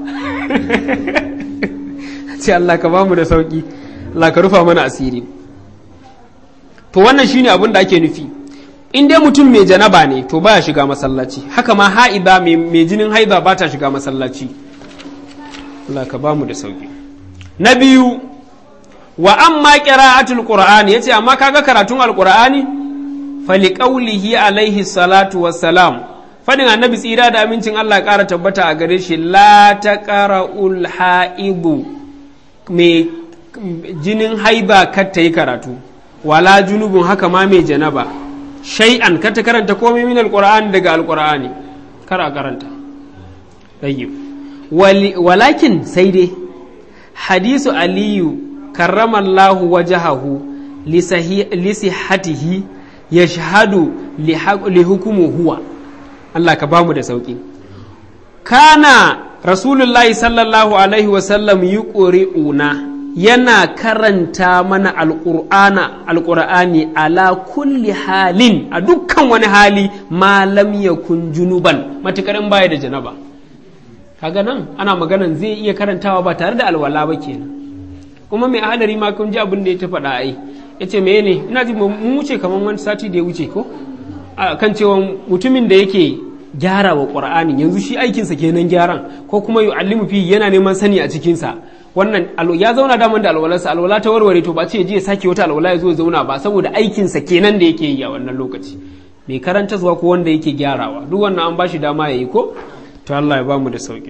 ce Allah ka bamu da sauki Allah ka rufa mana asiri to wannan shine abin da ake nufi in dai mutum mai janaba ne to baya shiga masallaci haka ma ha'ida mai jinin haiza ba ta shiga masallaci Allah ka bamu da sauki na biyu wa amma qira'atul qur'ani yace amma kaga karatun alqur'ani fali qaulihi alaihi salatu wassalam fadin annabi tsira da amincin Allah ƙara tabbata a gare shi la taqra'ul ha'ibu mai jinin haiba kar ta yi karatu wala junubun haka ma mai janaba shay'an kar ta karanta komai min alqur'ani daga alqur'ani kar a karanta tayyib walakin sai dai hadisu aliyu karramallahu wajahahu lisihatihi ya shahadu li hukumu huwa Allah ka bamu da sauki kana rasulullahi sallallahu alaihi wasallam yi ƙuri'una yana karanta mana alƙur'ana alƙur'ani ala kulli halin a dukkan wani hali malam yakun junuban matuƙar in baya da janaba kaga nan ana maganan zai iya karantawa ba tare da alwala ba kenan kuma mai hadari ma kun ji abin da ya ta faɗa ai ya ce mene ina ji mu wuce kamar wani sati da ya wuce ko kan cewa mutumin da yake gyara wa ƙur'ani yanzu shi aikinsa kenan gyaran ko kuma yu'allimu fi yana neman sani a cikinsa wannan ya zauna daman da alwalarsa alwala ta warware to ba ce je ya sake wata alwala ya zo ya zauna ba saboda aikinsa kenan da yake yi a wannan lokaci mai karanta zuwa ko wanda yake gyarawa duk wannan an bashi dama ya yi ko to Allah ya ba mu da sauki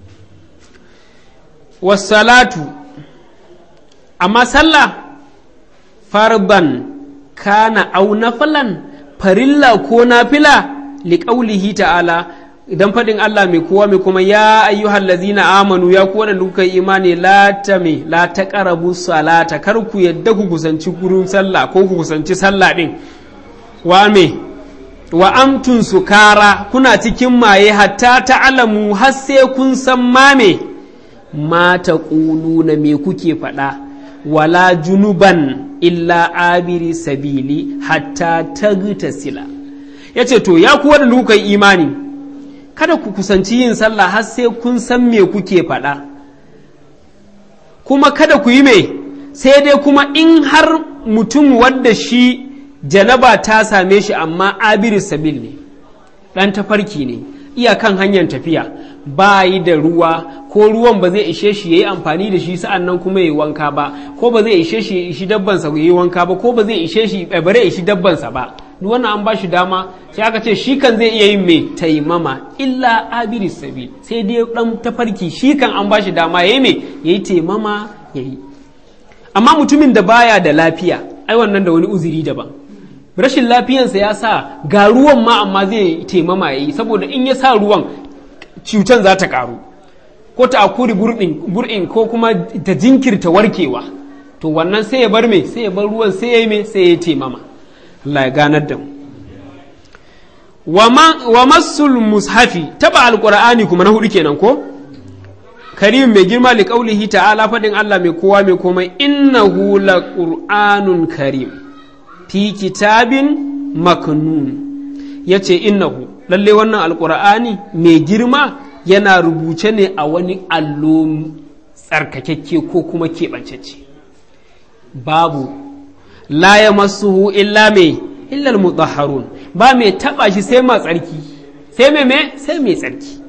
wassalatu amma sallah farban kana au nafilan farilla ko nafila liƙaulihi ta'ala idan faɗin Allah mai kowa mai kuma ya ayyuhal lazina amanu ya kuwa da kuka yi imani la ta me la ta ƙarabu salata kar ku yadda ku kusanci gurin sallah ko ku kusanci sallah ɗin wa me wa amtun sukara kuna cikin maye hatta ta'alamu har sai kun san ma me ma ta na me kuke faɗa wala junuban illa abiri sabili hatta tagtasila ya ce to ya kuwa da kuka yi imani kada ku kusanci yin sallah har sai kun san me kuke faɗa kuma kada ku yi me sai dai kuma in har mutum wadda shi janaba ta same shi amma abiri sabil ne ɗan tafarki ne iyakan hanyar tafiya ba yi da ruwa ko ruwan ba zai ishe shi ya yi amfani da shi sa'an nan kuma ya yi wanka ba ko ba zai ishe shi ishi dabbansa ya yi wanka ba ko ba zai ishe shi bare ishi dabbansa ba duk wannan an ba shi dama sai aka ce shi kan zai iya yin mai taimama illa abiri sabil sai dai dan tafarki shi kan an ba shi dama ya yi mai ya yi taimama ya yi amma mutumin da baya da lafiya ai wannan da wani uzuri daban rashin lafiyansa ya sa ga ruwan ma amma zai taimama ya yi saboda in ya sa ruwan cutan za ta karu ko ta akuri bur'in ko kuma ta jinkirta warkewa to wannan sai ya bar me sai ya bar ruwan sai ya yi me sai ya taimama Allah ya ganar da mu wa masul mushafi taba alqur'ani kuma na hudu kenan ko karim mai girma li qaulihi ta'ala fadin Allah mai kowa mai komai innahu laqur'anun karim fi kitabin maknun yace innahu lalle wannan alqur'ani mai girma yana rubuce ne a wani allo tsarkakekke ko kuma keɓancacce babu la ya masuhu illa mai illal mutahharun ba mai taba shi sai ma tsarki sai mai mai sai mai tsarki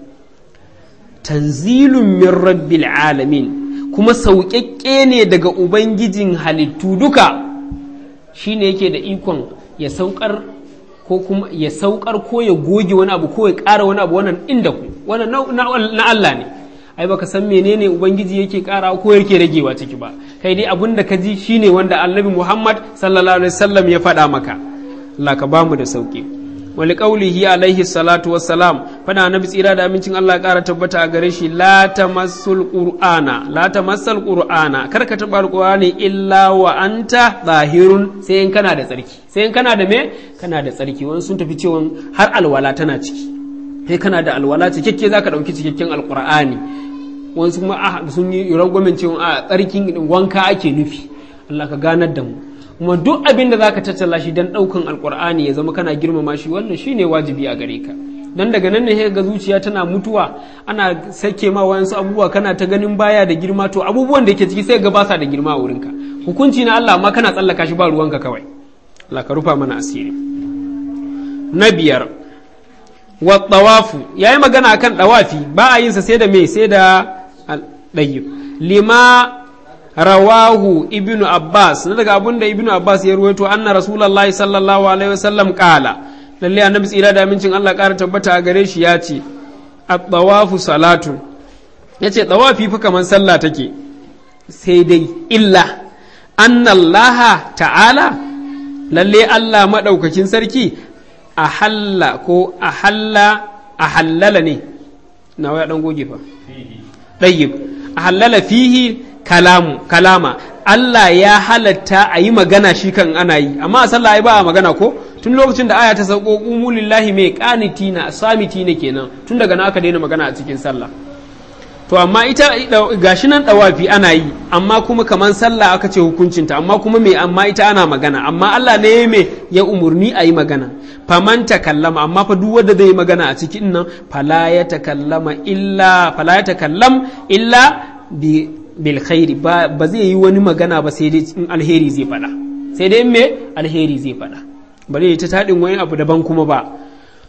tanzilun min rabbil alamin kuma sauƙaƙƙe ne daga ubangijin halittu duka shine yake da ikon ya saukar ko kuma ya saukar ko ya goge wani abu ko ya ƙara wani abu wannan inda ku wannan na Allah ne ai baka san menene ubangiji yake ƙara ko yake ragewa ciki ba kai dai abun da ka ji shine wanda annabi Muhammad sallallahu alaihi wasallam ya faɗa maka Allah ka bamu da sauki wali qaulihi alaihi salatu wassalam fada annabi tsira da amincin Allah ya ƙara tabbata a gare shi la tamassul qur'ana la tamassal qur'ana kar ka taba alqur'ani illa wa anta zahirun sai in kana da tsarki sai in kana da me kana da tsarki wani sun tafi cewa har alwala tana ciki sai kana da alwala cikakke zaka dauki cikakken alqur'ani wasu kuma sun yi rangwamen cewa a tsarkin wanka ake nufi Allah ka ganar da mu kuma duk abin da za ka tattala shi don ɗaukan alkur'ani ya zama kana girmama shi wannan shine wajibi a gare ka dan daga nan ne ga zuciya tana mutuwa ana sake ma wayansu abubuwa kana ta ganin baya da girma to abubuwan da ke ciki sai ga basa da girma a wurinka hukunci na Allah amma kana tsallaka shi ba ruwanka kawai Allah ka rufa mana asiri na biyar wa tawafu yayi magana akan dawafi ba a yin sa sai da me sai da ɗayyib lima rawahu ibnu abbas na daga abinda ibnu abbas ya ruwaito anna rasulullahi sallallahu alaihi wasallam kala lalle annabi tsira da amincin Allah ƙara tabbata a gare shi ya ce at-tawafu salatu yace tawafi fa kaman sallah take sai dai illa anna Allah ta'ala lalle Allah madaukakin sarki ahalla ko ahalla ahallala ne na waya dan goge fa ɗayyib ahallala fihi kalamu kalama Allah ya halatta a yi magana shi kan ana yi amma a sallah ai ba a magana ko tun lokacin da aya ta sauko umu lillahi mai qanitina samitina kenan tun daga nan aka daina magana a cikin sallah to amma ita gashi nan dawafi ana yi amma kuma kaman sallah aka ce hukuncinta amma kuma me amma ita ana magana amma Allah ne me ya umurni a yi magana faman takallama amma fa duk wanda zai magana a cikin nan fala ya takallama illa fala ya takallam illa bi bil khairi ba, ba zai yi wani magana ba sai dai in alheri zai faɗa sai dai me alheri zai faɗa bari ta taɗin wani abu daban kuma ba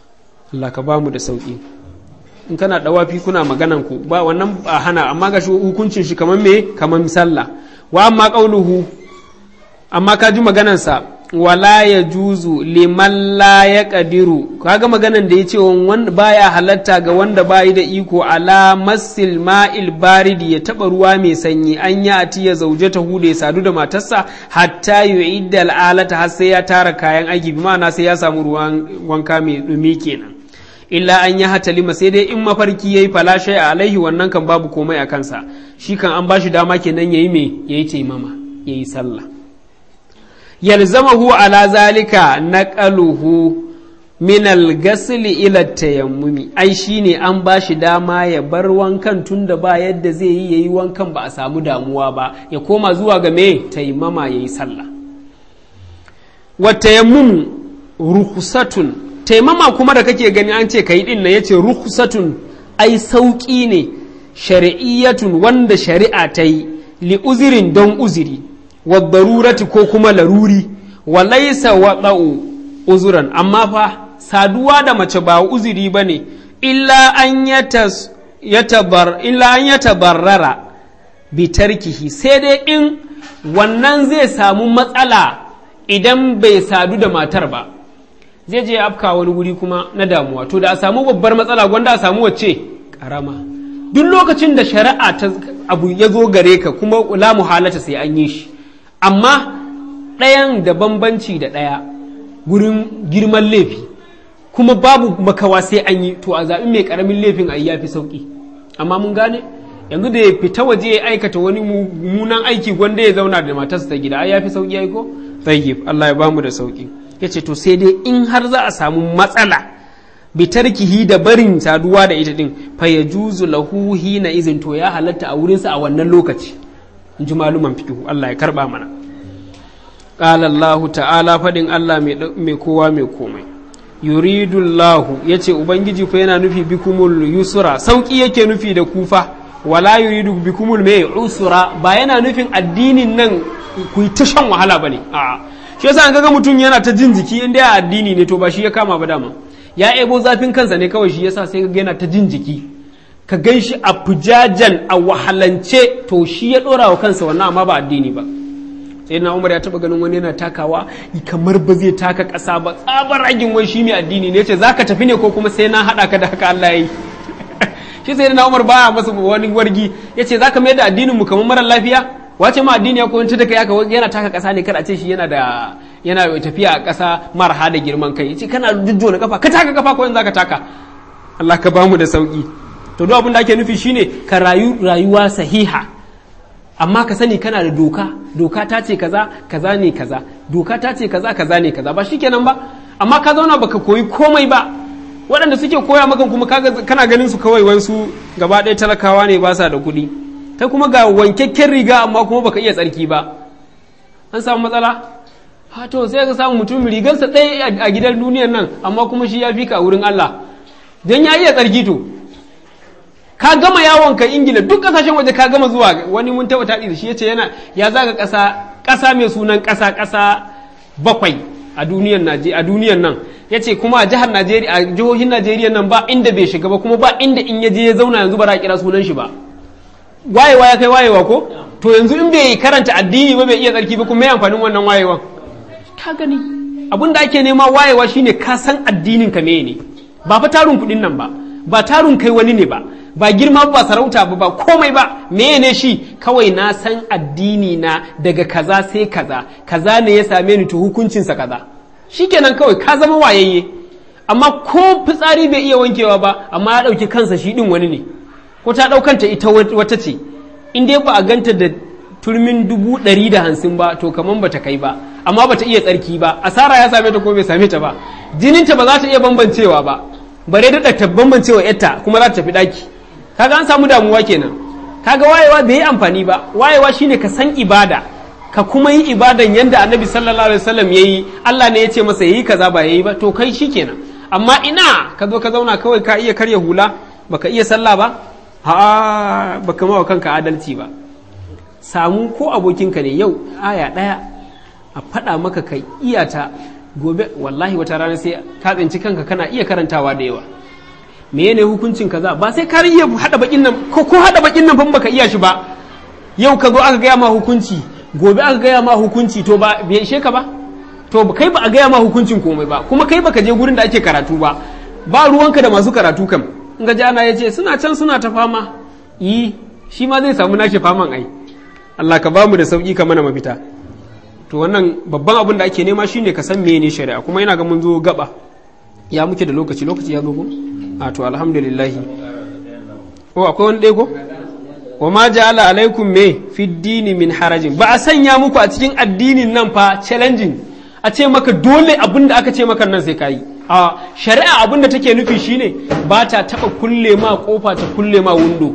Allah ka bamu da sauki in kana dawafi kuna maganan ku ba wannan ba hana amma ga shi hukuncin shi kamar me kamar sallah wa amma qauluhu amma ka ji maganan sa wala ya juzu liman la ya kadiru kaga maganan da ya ce wanda baya halatta ga wanda bayi da iko ala masil ma'il baridi ya taba ruwa mai sanyi an ya ati ya zauje ta hude ya sadu da matarsa hatta yu'idda al'alata har sai ya tara kayan aiki bi ma'ana sai ya samu ruwan wanka mai dumi kenan illa an ya hatalima sai dai in mafarki yayi falashai a alaihi wannan kan babu komai a kansa shi kan an bashi dama kenan yayi me yayi taimama yayi sallah yalzamahu ala zalika naqaluhu min al-ghasl ila tayammumi ai shine an bashi dama ya bar wankan tunda ba yadda zai yi yayi wankan ba a samu damuwa ba ya koma zuwa ga me taimama yayi sallah wa tayammum rukhsatun taimama kuma da kake gani an ce kai din nan yace rukhsatun ai sauki ne shari'iyatun wanda shari'a ta yi li uzirin don uziri wa darurati ko kuma laruri wa laisa waɗa'u uzuran amma fa saduwa da mace ba uzuri ba ne illa an ya tabarrara bitarkihi sai dai in wannan zai samu matsala idan bai sadu da matar ba zai je afka wani wuri kuma na damuwa to da a samu babbar matsala gwanda a samu wacce karama duk lokacin da shari'a ta abu ya zo gare ka kuma la muhalata sai an yi shi amma ɗayan da bambanci da ɗaya gurin girman laifi kuma babu makawa sai an yi to a zaɓi mai ƙaramin laifin a yi ya fi sauƙi amma mun gane yanzu da ya fita waje ya aikata wani mummunan aiki gwanda ya zauna da matarsa ta gida ya fi sauƙi ya ko tayyib Allah ya bamu da sauƙi ya ce to sai dai in har za a samu matsala bitarkihi da barin saduwa da ita din fa yajuzu lahu hina izin to ya halatta a wurinsa a wannan lokaci in ji maluman fikihu Allah ya karba mana qala Allah ta'ala fadin Allah mai kowa mai komai yuridu Allah yace ubangiji fa yana nufi bikumul yusra sauki yake nufi da kufa wala yuridu bikumul mai usra ba yana nufin addinin nan ku ta shan wahala bane a'a shi yasa an ga mutum yana ta jin jiki inda ya addini ne to ba shi ya kama ba dama ya ebo zafin kansa ne kawai shi yasa sai ga yana ta jin jiki ka gan shi a fujajen a wahalance to shi ya dora wa kansa wannan amma ba addini ba sai na umar ya taba ganin wani yana takawa kamar ba zai taka ƙasa ba tsabar ragin wai shi mai addini ne ce zaka tafi ne ko kuma sai na haɗa ka da haka Allah ya yi shi sai na umar baya masa wani wargi ya ce zaka mai da addinin mu kamar mara lafiya wace ma addini ya koyanta da kai aka yana taka ƙasa ne kar a ce shi yana da yana tafiya a ƙasa mara da girman kai yace kana jujjona kafa ka taka kafa ko yanzu zaka taka Allah ka bamu da sauki to duk abin da ake nufi shine ka rayu rayuwa sahiha amma ka sani kana da doka doka ta ce kaza kaza ne kaza doka ta ce kaza kaza ne kaza ba shikenan ba amma ka zauna baka koyi komai ba waɗanda suke koya maka kuma kana ganin su kawai wansu gaba ɗaya talakawa ne ba sa da kuɗi kai kuma ga wankakken riga amma kuma baka iya tsarki ba an samu matsala ha to sai ka samu mutum rigarsa ɗaya a gidan duniyar nan amma kuma shi ya fi ka wurin Allah don ya iya tsarki to ka gama yawon ka ingila duk kasashen waje ka gama zuwa wani mun taɓa taɗi da shi yace yana ya zaga ƙasa ƙasa mai sunan ƙasa ƙasa bakwai a duniyar a duniyar nan yace kuma a jihar Najeriya a jihohin Najeriya nan ba inda bai shiga ba kuma ba inda in ya je ya zauna yanzu ba za a kira sunan shi ba wayewa ya kai wayewa ko to yanzu in bai karanta addini ba bai iya tsarki ba kuma mai amfanin wannan wayewan ka gani abin da ake nema wayewa shine ka san addinin ka ne ba fa tarun kuɗin nan ba ba tarun kai wani ne ba ba girma ba sarauta ba ba komai ba meye ne shi kawai na san addini na daga kaza sai kaza kaza ne ya same ni to hukuncinsa kaza shikenan kawai ka zama wayayye amma ko fitsari bai iya wankewa ba amma ya ɗauki kansa shi ɗin wani ne ko ta ɗaukanta ita wata ce in dai ba a ganta da turmin dubu ɗari da hamsin ba to kaman bata kai ba amma bata iya tsarki ba asara ya same ta ko bai same ta ba jininta ba za ta iya bambancewa ba bare da ta bambancewa yatta kuma za ta tafi ɗaki kaga an samu damuwa kenan kaga wayewa bai yi amfani ba wayewa shine ka san ibada ka kuma yi ibadan yanda annabi sallallahu alaihi wasallam yayi Allah ne ya ce masa yayi kaza ba yayi ba to kai shikenan amma ina ka zo ka zauna kawai ka iya karya hula baka iya sallah ba ha baka mawa kanka adalci ba samu ko abokinka ne yau aya ɗaya a faɗa maka ka iyata gobe wallahi wata rana sai ka tsinci kanka kana iya karantawa da yawa me ne hukuncin kaza ba sai ka iya hada bakin nan ko ko hada bakin nan fa baka iya shi ba yau ka zo aka gaya ma hukunci gobe aka gaya ma hukunci to ba bai ishe ka ba to kai ba a gaya ma hukuncin komai ba kuma kai baka je gurin da ake karatu ba ba ruwanka da masu karatu kam in ga jana ya ce suna can suna ta fama yi shi ma zai samu nashi faman ai Allah ka bamu da sauki ka mana mafita to wannan babban abin da ake nema shine ka san mene shari'a kuma ina ga mun zo gaba ya muke da lokaci lokaci ya zo ko a to alhamdulillah o akwai wani ɗaya ko wa ma ja'ala alaikum me fi dini min harajin ba a sanya muku a cikin addinin nan fa challenging a ce maka dole abin da aka ce maka nan sai kayi a shari'a abin da take nufi shine ba ta taba kulle ma kofa ta kulle ma windo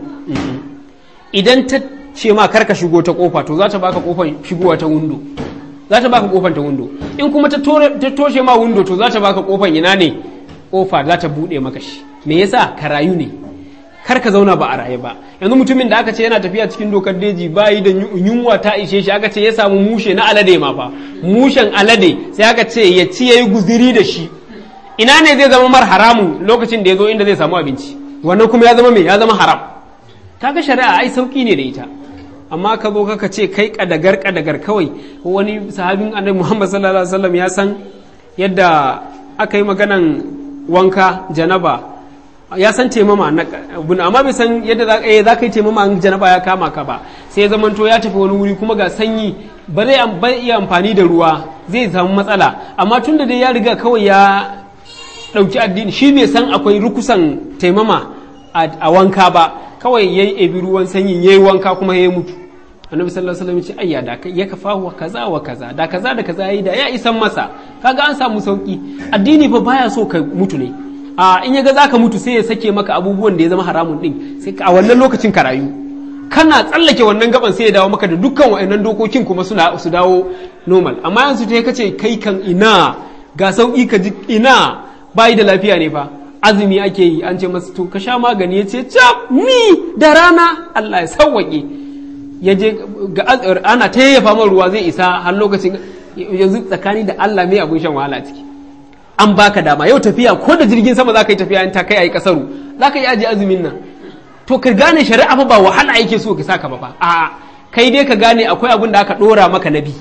idan ta ce ma karka shigo ta kofa to za ta baka kofar shigowa ta windo za ta baka kofar ta windo in kuma ta toshe ma windo to za ta baka kofar ina ne kofa za ta bude maka shi me yasa ka rayu ne kar ka zauna ba a raye ba yanzu mutumin da aka ce yana tafiya cikin dokar deji bayi da yunwa ta ishe shi aka ce ya samu mushe na alade ma fa mushen alade sai aka ce ya ci yayi guziri da shi ina ne zai zama mar haramun lokacin da ya zo inda zai samu abinci wannan kuma ya zama me ya zama haram kaga shari'a ai sauki ne da ita amma ka zo kaka ce kai kadagar kadagar kawai wani sahabin annabi Muhammad sallallahu alaihi wasallam ya san yadda aka yi maganan wanka janaba ya san taimama na amma bai san yadda za eh za ka yi taimama an janaba ya kama ka ba sai ya zamanto ya tafi wani wuri kuma ga sanyi ba zai iya amfani da ruwa zai samu matsala amma tun da dai ya riga kawai ya ɗauki addini shi bai san akwai rukusan taimama a wanka ba kawai ya yi ebi ruwan sanyi ya yi wanka kuma ya mutu annabi sallallahu alaihi wasallam ya ce ayya da ya kafa wa kaza wa kaza da kaza da kaza yayi da ya isan masa kaga an samu sauki addini fa baya so ka mutu ne a in ya ga zaka mutu sai ya sake maka abubuwan da ya zama haramun din sai a wannan lokacin ka rayu kana tsallake wannan gaban sai ya dawo maka da dukkan wa'annan dokokin kuma suna su dawo normal amma yanzu ta kace kai kan ina ga sauki ka ji ina bayi da lafiya ne fa azumi ake yi an ce masa to ka sha magani ya ce cap ni da rana Allah ya sauwaƙe ya je ga ana ta yayyafa man ruwa zai isa har lokacin yanzu tsakani da Allah mai abun shan wahala ciki an baka dama yau tafiya ko da jirgin sama za ka yi tafiya in ta kai a yi kasaru za ka yi aji azumin nan to ka gane shari'a fa ba wahala yake so ka saka ba fa a kai dai ka gane akwai abin da aka dora maka nabi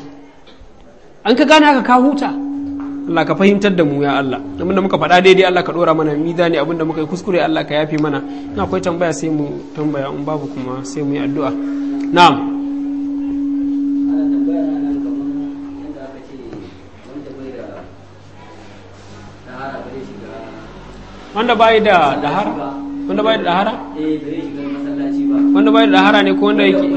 an ka gane haka ka huta Allah ka fahimtar da mu ya Allah abinda muka faɗa daidai Allah ka dora mana mizani abinda muka yi kuskure Allah ka yafe mana in akwai tambaya sai mu tambaya in babu kuma sai mu yi addu'a na'am wanda bai da dahara wanda bai da dahara eh bare shiga masallaci ba wanda bai da dahara ne ko wanda yake wanda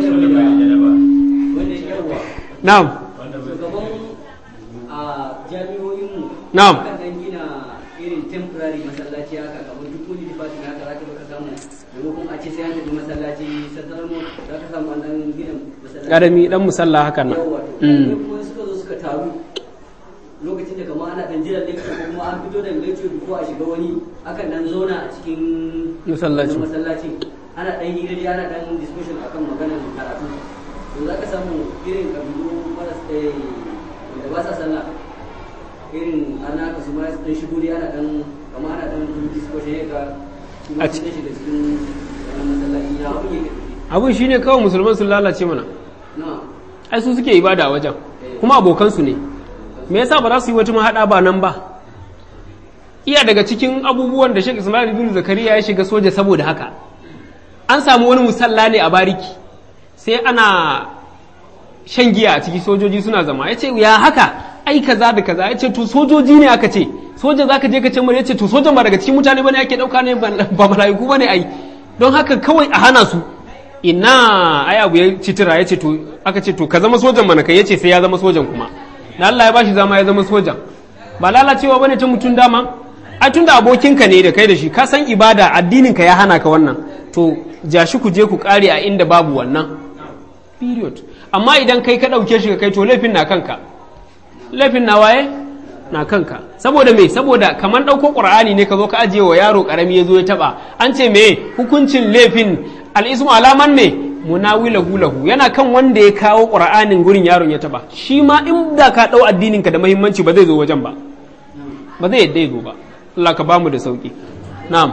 yawa na'am shugaban a jami'o'inmu Na'am. akan dan gina irin temporary masallaci haka kamar duk wani department haka zaka baka samu maimakon a ce sai an tafi masallaci sassar mu zaka samu an dan gina masallaci karami dan musalla hakan nan yawa to Mm. ne kuma suka zo suka taru lokacin da kamar ana dan jiran lecture ko kuma an fito da lecture ko a shiga wani akan dan zauna a cikin Masallaci. wannan masallacin ana dan hira dai ana dan discussion akan maganar karatu to zaka samu irin kabilu maras eh wanda ba sa sallah irin ana ka su ma dan shigo dai ana dan kamar ana dan discussion ya ga A a ci- cikin shiga cikin wannan masallaci ya abun yake tafi abun shine kawai musulman sun lalace mana na ai su suke ibada a wajen kuma abokansu ne me yasa ba za su yi wata mahaɗa ba nan ba iya daga cikin abubuwan da Sheikh Ismail bin Zakariya ya shiga soja saboda haka an samu wani musalla ne a bariki sai ana shan giya a ciki sojoji suna zama ya ce ya haka ai kaza da kaza ya ce to sojoji ne aka ce soja za ka je ka ce mara ya ce to sojan ba daga cikin mutane bane ake ɗauka ne ba mala'iku bane ai don haka kawai a hana su ina ai abu ya citira ya ce to aka ce to ka zama sojan mana kai ya ce sai ya zama sojan kuma da Allah ya bashi zama ya zama sojan ba lalacewa bane ta mutum dama ai tunda abokinka ne da kai da shi ka san ibada addinin ka ya hana ka wannan to ja shi ku je ku kare a inda babu wannan period amma idan kai ka ɗauke shi ka kai to laifin na kanka laifin na waye na kanka saboda me saboda kamar ɗauko ƙur'ani ne ka zo ka ajiye wa yaro ƙarami ya zo ya taɓa an ce me hukuncin laifin al'ismu alaman me munawilahu lahu yana kan wanda ya kawo ƙur'anin gurin yaron ya taɓa shi ma in da ka ɗau addinin ka da muhimmanci ba zai zo wajen ba ba zai yadda ya zo ba Allah ka bamu da sauki na'am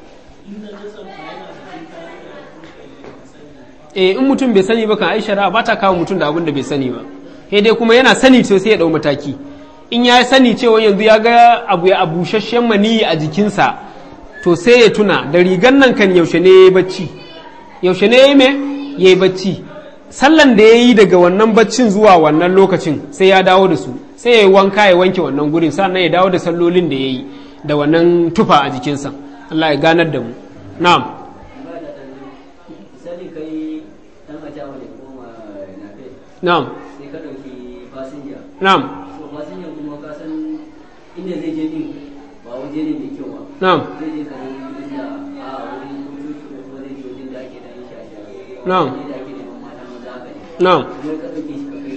eh in mutum bai sani ba kan ai shari'a ba ta kawo mutum da abin da bai sani ba sai dai kuma yana sani to sai ya dau mataki in ya sani cewa yanzu ya ga abu ya abushashen maniyi a jikinsa to sai ya tuna da rigan nan kan yaushe ne yayi bacci yaushe ne yayi me yayi bacci sallan da yayi daga wannan baccin zuwa wannan lokacin sai ya dawo da su sai ya yi wanka ya wanke wannan gurin sannan ya dawo da sallolin da yayi da wannan tufa a jikinsa Allah ya ganar da mu na'am ba da ɗan misali kai ɗan a jawa ne ko ma nafe na'am sai ka ɗauki fasinja na'am so fasinjan kuma ka san inda zai je din ba waje ne mai kyau ba na'am zai je kamar inda a wani kutu ko kuma zai je wajen da ake da yin shasha Na'am. da ake neman mata maza haka ne na'am kuma ka ɗauke shi ka kai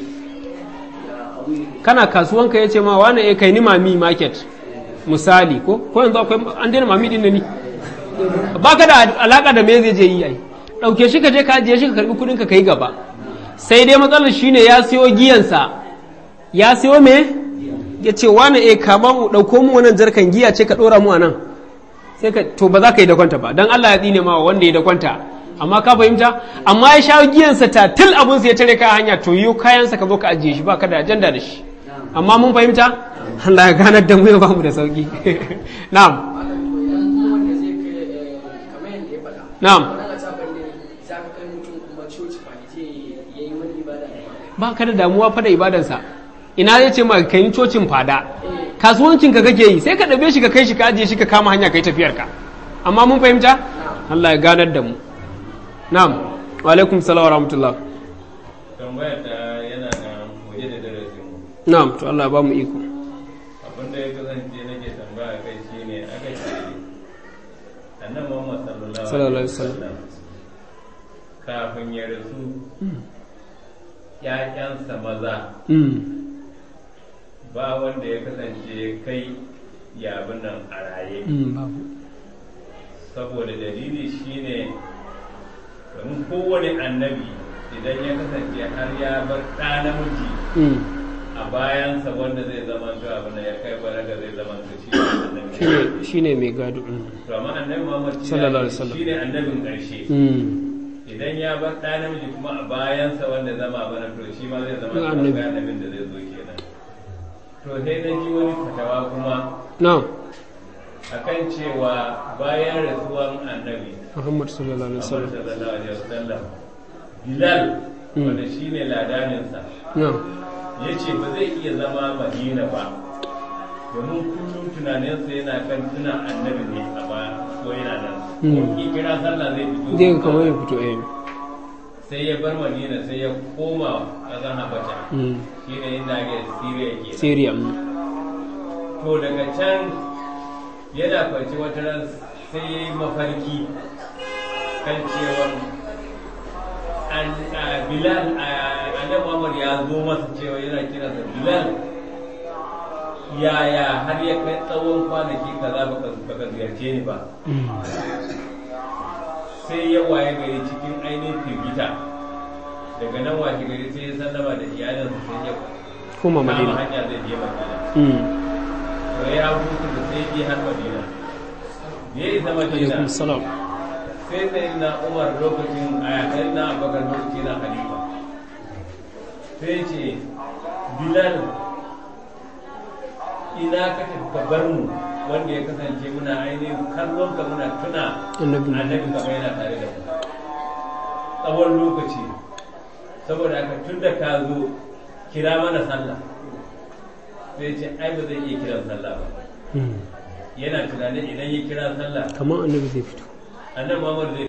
ya abu yake kana kasuwanka ya ce ma wani ya kai ni mami market misali ko ko yanzu akwai an daina mami din da ni ba ka da alaka da me zai je yi ai ɗauke shi ka je ka ajiye shi ka karbi kudin ka kai gaba sai dai matsalar shine ya siyo giyansa ya siyo me ya ce wani eh kama mu ɗauko mu wannan jarkan giya ce ka ɗora mu a nan sai ka to ba za ka yi da kwanta ba dan Allah ya tsine ma wanda ya da kwanta amma ka fahimta amma ya sha giyansa ta til abun sa ya tare ka a hanya to yi kayansa ka zo ka ajiye shi ba ka da ajanda da shi amma mun fahimta Allah ya ganar da mu ya bamu da sauki na'am yanzu wanda zai kai eh, kamar yadda ya faɗa na'am wannan asabar ne za ka kai mutum kuma coci ba ya je ya yi wani ibada da ba ba ka da damuwa fa da ibadansa ina zai ce ma kai cocin fada kasuwancin ka kake yi sai ka ɗabe shi ka kai shi ka ajiye shi ka kama hanya kai tafiyar ka amma mun fahimta Allah ya ganar da mu na'am wa alaikum salam wa rahmatullah tambayar ta yana da waje da darasin mu na'am to Allah ya ba mu iko abin da ya kasance nake tambaya kai shine aka ce annabi Muhammad sallallahu Sallallahu alaihi alaihi wasallam. wasallam kafin ya rasu ƴaƴansa maza Mm. ba wanda ya kasance kai ya abin nan a raye Mm, babu saboda dalili shine domin kowane annabi idan ya kasance har ya bar ɗa namiji Mm. a bayansa wanda zai zama to abin da ya kai balaga zai zama to shi ne annabi shine shine mai gado Mm. to amma annabi Muhammad shi Sallallahu alaihi wasallam. shi ne annabin ƙarshe Mm. idan ya bar ɗa namiji kuma a bayansa wanda zama bana to shi ma zai zama Ya to annabi. ga annabin da zai zo kenan to sai na ji wani fatawa kuma na'am akan cewa bayan rasuwan annabi Muhammad sallallahu alaihi Muhammad wasallam sallallahu alaihi wasallam Bilal Mm. wanda shine ladaninsa na'am ya ce ba zai iya zama madina ba domin kullum tunaninsa yana kan tuna annabi ne a baya ko yana nan Hmm. ko in kira sallah zai fito zai kamar ya fito eh sai ya bar madina sai ya koma ƙasar habasha Mm. shine inda ake siriya ke Syria mm. to daga can yana kwanci wata ran sai ya yi mafarki kan cewa an a bilal a annabi muhammad ya zo masa cewa yana kiransa bilal yaya har ya kai tsawon kwanaki kaza baka baka ziyarce ni ba Mm. sai ya waye gari cikin ainihin firgita daga nan washe gari sai ya sallama da iyalinsa sai ya koma kama Madina hanya zai je madina Mm. to ya hutu da sai je har madina da ya isa madina alaikum salam sai sai na umar lokacin a sai na abubakar lokacin na halifa sai ce bilal ina ka tafi ka bar mu wanda ya kasance muna ainihin kallon ka muna tuna Annabi. annabi kamar yana tare da mu tsawon lokaci saboda haka tun da ka zo kira mana sallah sai ce ai ba zai iya kiran sallah ba Mm. yana tunanin idan ya kira sallah kamar annabi zai fito annabi Muhammad zai